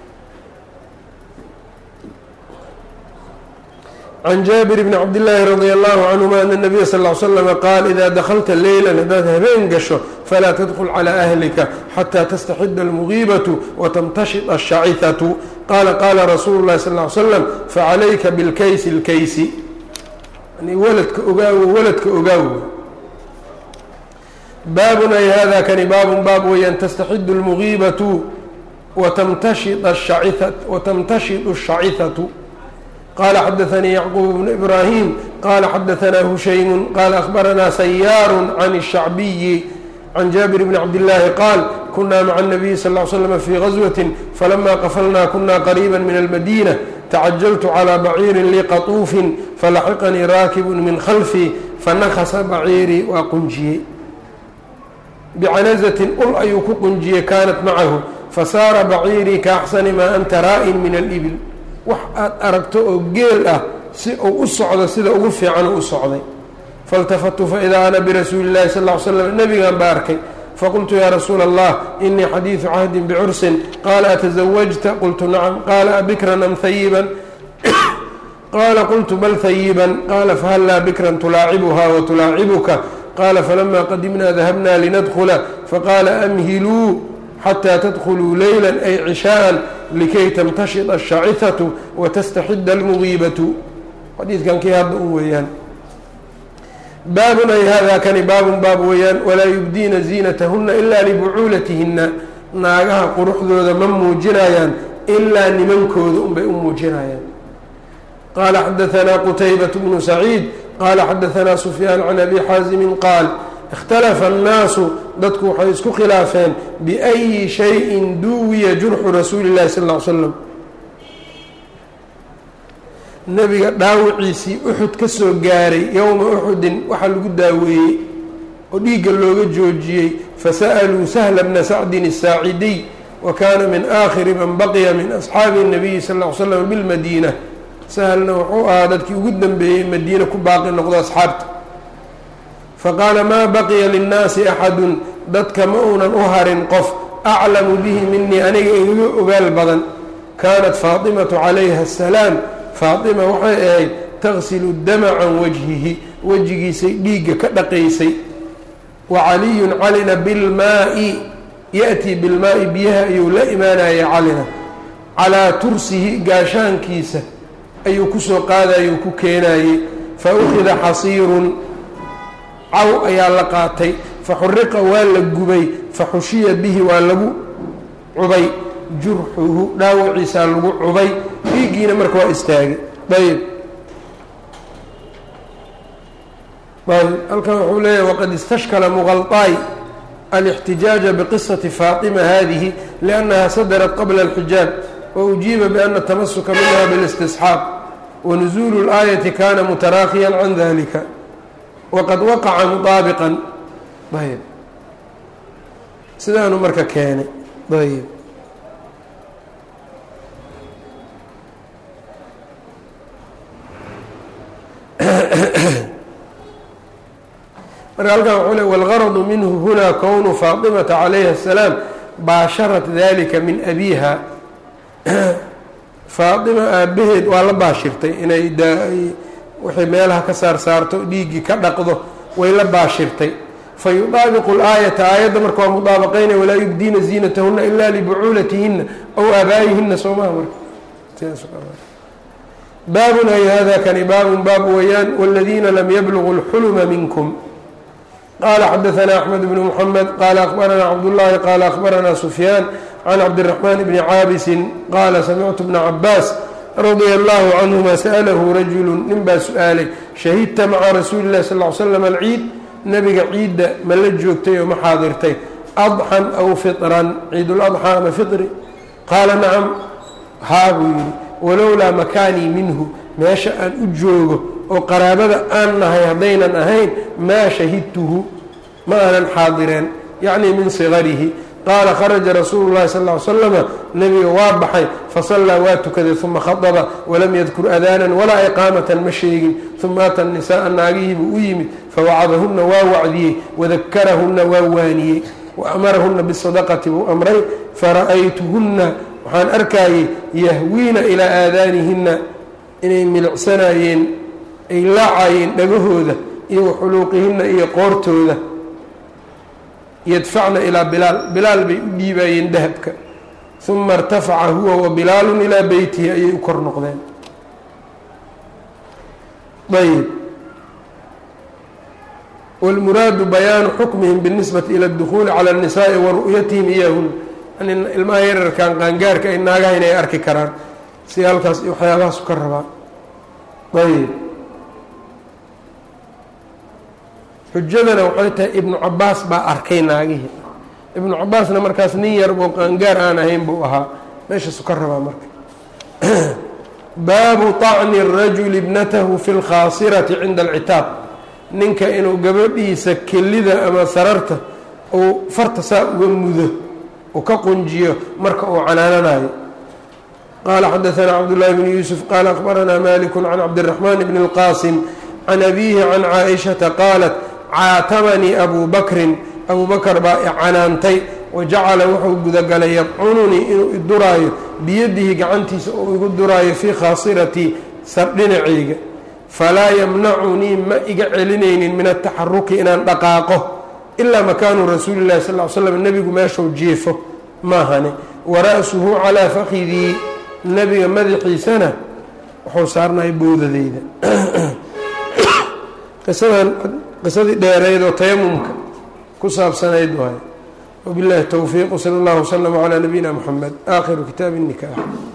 can jaabir bni cabdillaahi radi allahu canhuma ana nabiya sal l slama qaal idaa dakhalta leylan haddaad habeen gasho falaa tadkul calaa ahlika xataa tastaxida almugiibatu watamtashid ashacihatu qaala qaala rasuulu llahi sal ly slam facalayka bilkaysi lkaysi yani waladka ogaawo waladka ogaawo baabun ay hada kani baabun baab weeyaan tastaxidu almugiibatu watamtashid watamtashidu ashacihatu qala xadaanii yacquub bnu ibraahim qala xadaanaa hushaymu qala ahbaranaa sayaaru can الshacbiyi can jaabir bni cabdillaahi qaal kunaa maca الnabiyi sal ly slm fii gaswati falama qafalnaa kuna qariiba min almadina tacajaltu calىa baciirin lii qatuufin falaxiqanii raakibu min khalfii fanakasa baciirii waa qunjiyey bicanazatin ul ayuu ku qunjiyey kaanat macahu fasaara baciirii kaaxsani maa anta raa'in min alibil wax aad aragto oo geel ah si uu u socdo sida ugu fiican u socday faاltafatu faidaa ana birasuuli اllahi sal ly slam nebigan baa arkay faqultu yaa rasuula allah inii xadiidu cahdin bicursin qaala atasawajta qultu nacam qaala abikran am hayiban qaala qultu bal hayiban qaala fahallaa bikran tulaacibuha watulaacibuka qaala falama qadimna dahabna linadkula faqaala amhiluu xatى tdkluu leyla ay cishaءa likay tamtashid الshacihatu watastaxida اlmugiibatu xadiidkan kii hadda u weeyaan baabun ay hada kani baabun baab weeyaan walaa yubdiina ziinatahuna ila libucuulatihina naagaha quruxdooda ma muujinayaan ilaa nimankooda unbay u muujinayaan qaala xadaanaa qutaybaة bnu saciid qaala xadaanaa sufyaan can abi xaazimi qaal ikhtalafa annaasu dadku waxay isku khilaafeen biأyi shayin duwiya jurxu rasuuli اllahi sal ly slam nebiga dhaawiciisii uxud ka soo gaaray yowma uxudin waxaa lagu daaweeyey oo dhiigga looga joojiyey fasa'aluu sahla bna sacdin الsaacidiy wa kaana min aakhiri man baqiya min asxaabi الnabiyi sal ly slam bilmadiina sahlna wuxuu ahaa dadkii ugu dambeeyey madiina ku baaqi noqdo asxaabta faqaala maa baqiya linnaasi axadun dadka ma uunan u harin qof aclamu bihi minii aniga igaga ogaal badan kaanat faatimatu calayha asalaam faatima waxay ahayd tagsilu dama can wajhihi wejigiisay dhiigga ka dhaqaysay wa caliyun calina bilmaa'i ya-tii bilmaa'i biyaha ayuu la imaanaya calina calaa tursihi gaashaankiisa ayuu kusoo qaadayuu ku keenayey fa ukhida xasiirun caw ayaa la qaatay fa xuriqa waa la gubay fa xushiya bihi waa lagu cubay jurxuhu dhaawaciisaa lagu cubay dhiiggiina marka waa istaagay ayb ayb halkan wuxuu leeyahy waqad istashkala muqalطaay alاxtijaaja biqisati faaطima hadihi liأnnaha sadarat qabla اlxijaab waujiiba biana tamasuka minha biاlistisxaaq wanuزulu اlآayati kana mutaraakiya can dalika waqad waqaca muطaabiqan ayb sidaanu marka keenay ayb marka halkan wxuu le wاlgaradu minhu huna kownu faaطimata calayha الsalaam baasharat dalika min abiha faaطima aabaheed waa la baashirtay inay waxay meelaha ka saar saarto dhiiggii ka dhaqdo way la baashirtay fayudaabiqu اlaayata aayadda marka waa mudaabaqaynaya walaa yubdiina ziinatahuna ila libucuulatihina aw aabaa'ihina soomaha marka baabun ay hada kani baabun baab weeyaan wاladiina lam yblغu اlxulma minkum qala xadaثna أxmed bn mحamed qala akhbarana cabdالlahi qala akhbarana sufyaan can cabdالرaحman bni caabisi qala samictu bna cabaas radia اllahu canهuma sأlahu rajulu nin baa su-aalay shahidta maca rasuuli اlahi sal ly slam alciid nabiga ciidda ma la joogtay oo ma xaadirtay adxan aw fiطran ciid اladxى ama fiطri qaala nacam haa buu yihi walowlaa makaanii minhu meesha aan u joogo oo qaraabada aan nahay haddaynan ahayn maa shahidtuhu ma aanan xaadireen yacnii min sigarihi qaala kharaja rasuulu llahi sal ly slama nebiga waa baxay fasallaa waa tukaday uma khadaba walam yadkur adaanan walaa iqaamatan ma sheegin uma ata nisaaa naagihiibuu u yimid fawacadahunna waa wacdiyey wadakarahunna waa waaniyey wa amarahunna bisadaqati buu amray fara'aytuhunna waxaan arkayey yahwiina ilaa aadaanihinna inay milicsanaayeen ay laacayeen dhagahooda iyo waxuluuqihinna iyo qoortooda yadfacna ilaa bilaal bilaal bay u dhiibaayeen dahabka uma irtafaca huwa wa bilaalun ilaa beytihi ayay u kor noqdeen ayb wاlmuraadu bayaanu xukmihim biاlnisbati ila اdukhuuli calى الnisaaءi wa ru'yatihim iyahun ilmaha yararkan qaangaarka ay naagaha inay arki karaan si halkaas iyo waxyaabahaasu ka rabaa ayb xujadana waxay tahay ibnu cabaas baa arkay naagihii ibnu cabaasna markaas nin yar oo qaangaar aan ahayn buu ahaa meeshaasu ka rabaa marka baabu طacni الrajuli ibnatahu fi اlkhaasirati cinda alcitaab ninka inuu gabadhiisa kelida ama sararta uu farta saa uga mudo uu ka qunjiyo marka uu canaananayo qala xadaثna cabdالlahi bn yuusuf qala akhbarana malik can cabdالraxman bn اlqasim can abihi can caaئishaةa qaalat caatamanii abu bakrin abu bakr baa icanaantay wajacala wuxuu gudagalay yabcununii inuu iduraayo biyadihi gacantiisa uu igu duraayo fii khaasiratii sardhinacayga falaa yamnacunii ma iga celinaynin min ataxaruki inaan dhaqaaqo ilaa makaanu rasuuli اllahi sal ly slam nebigu meeshuu jiifo maahane wara'suhu calaa fakidii nebiga madaxiisana wuxuu saarnay bowdadeyda qisadan qisadii dheereyd oo tayamumka ku saabsanayd waay wabiاllahi towfiiq wsala اllahu wslama calaa nabiyina mxamed aakhiru kitaabi الnikaax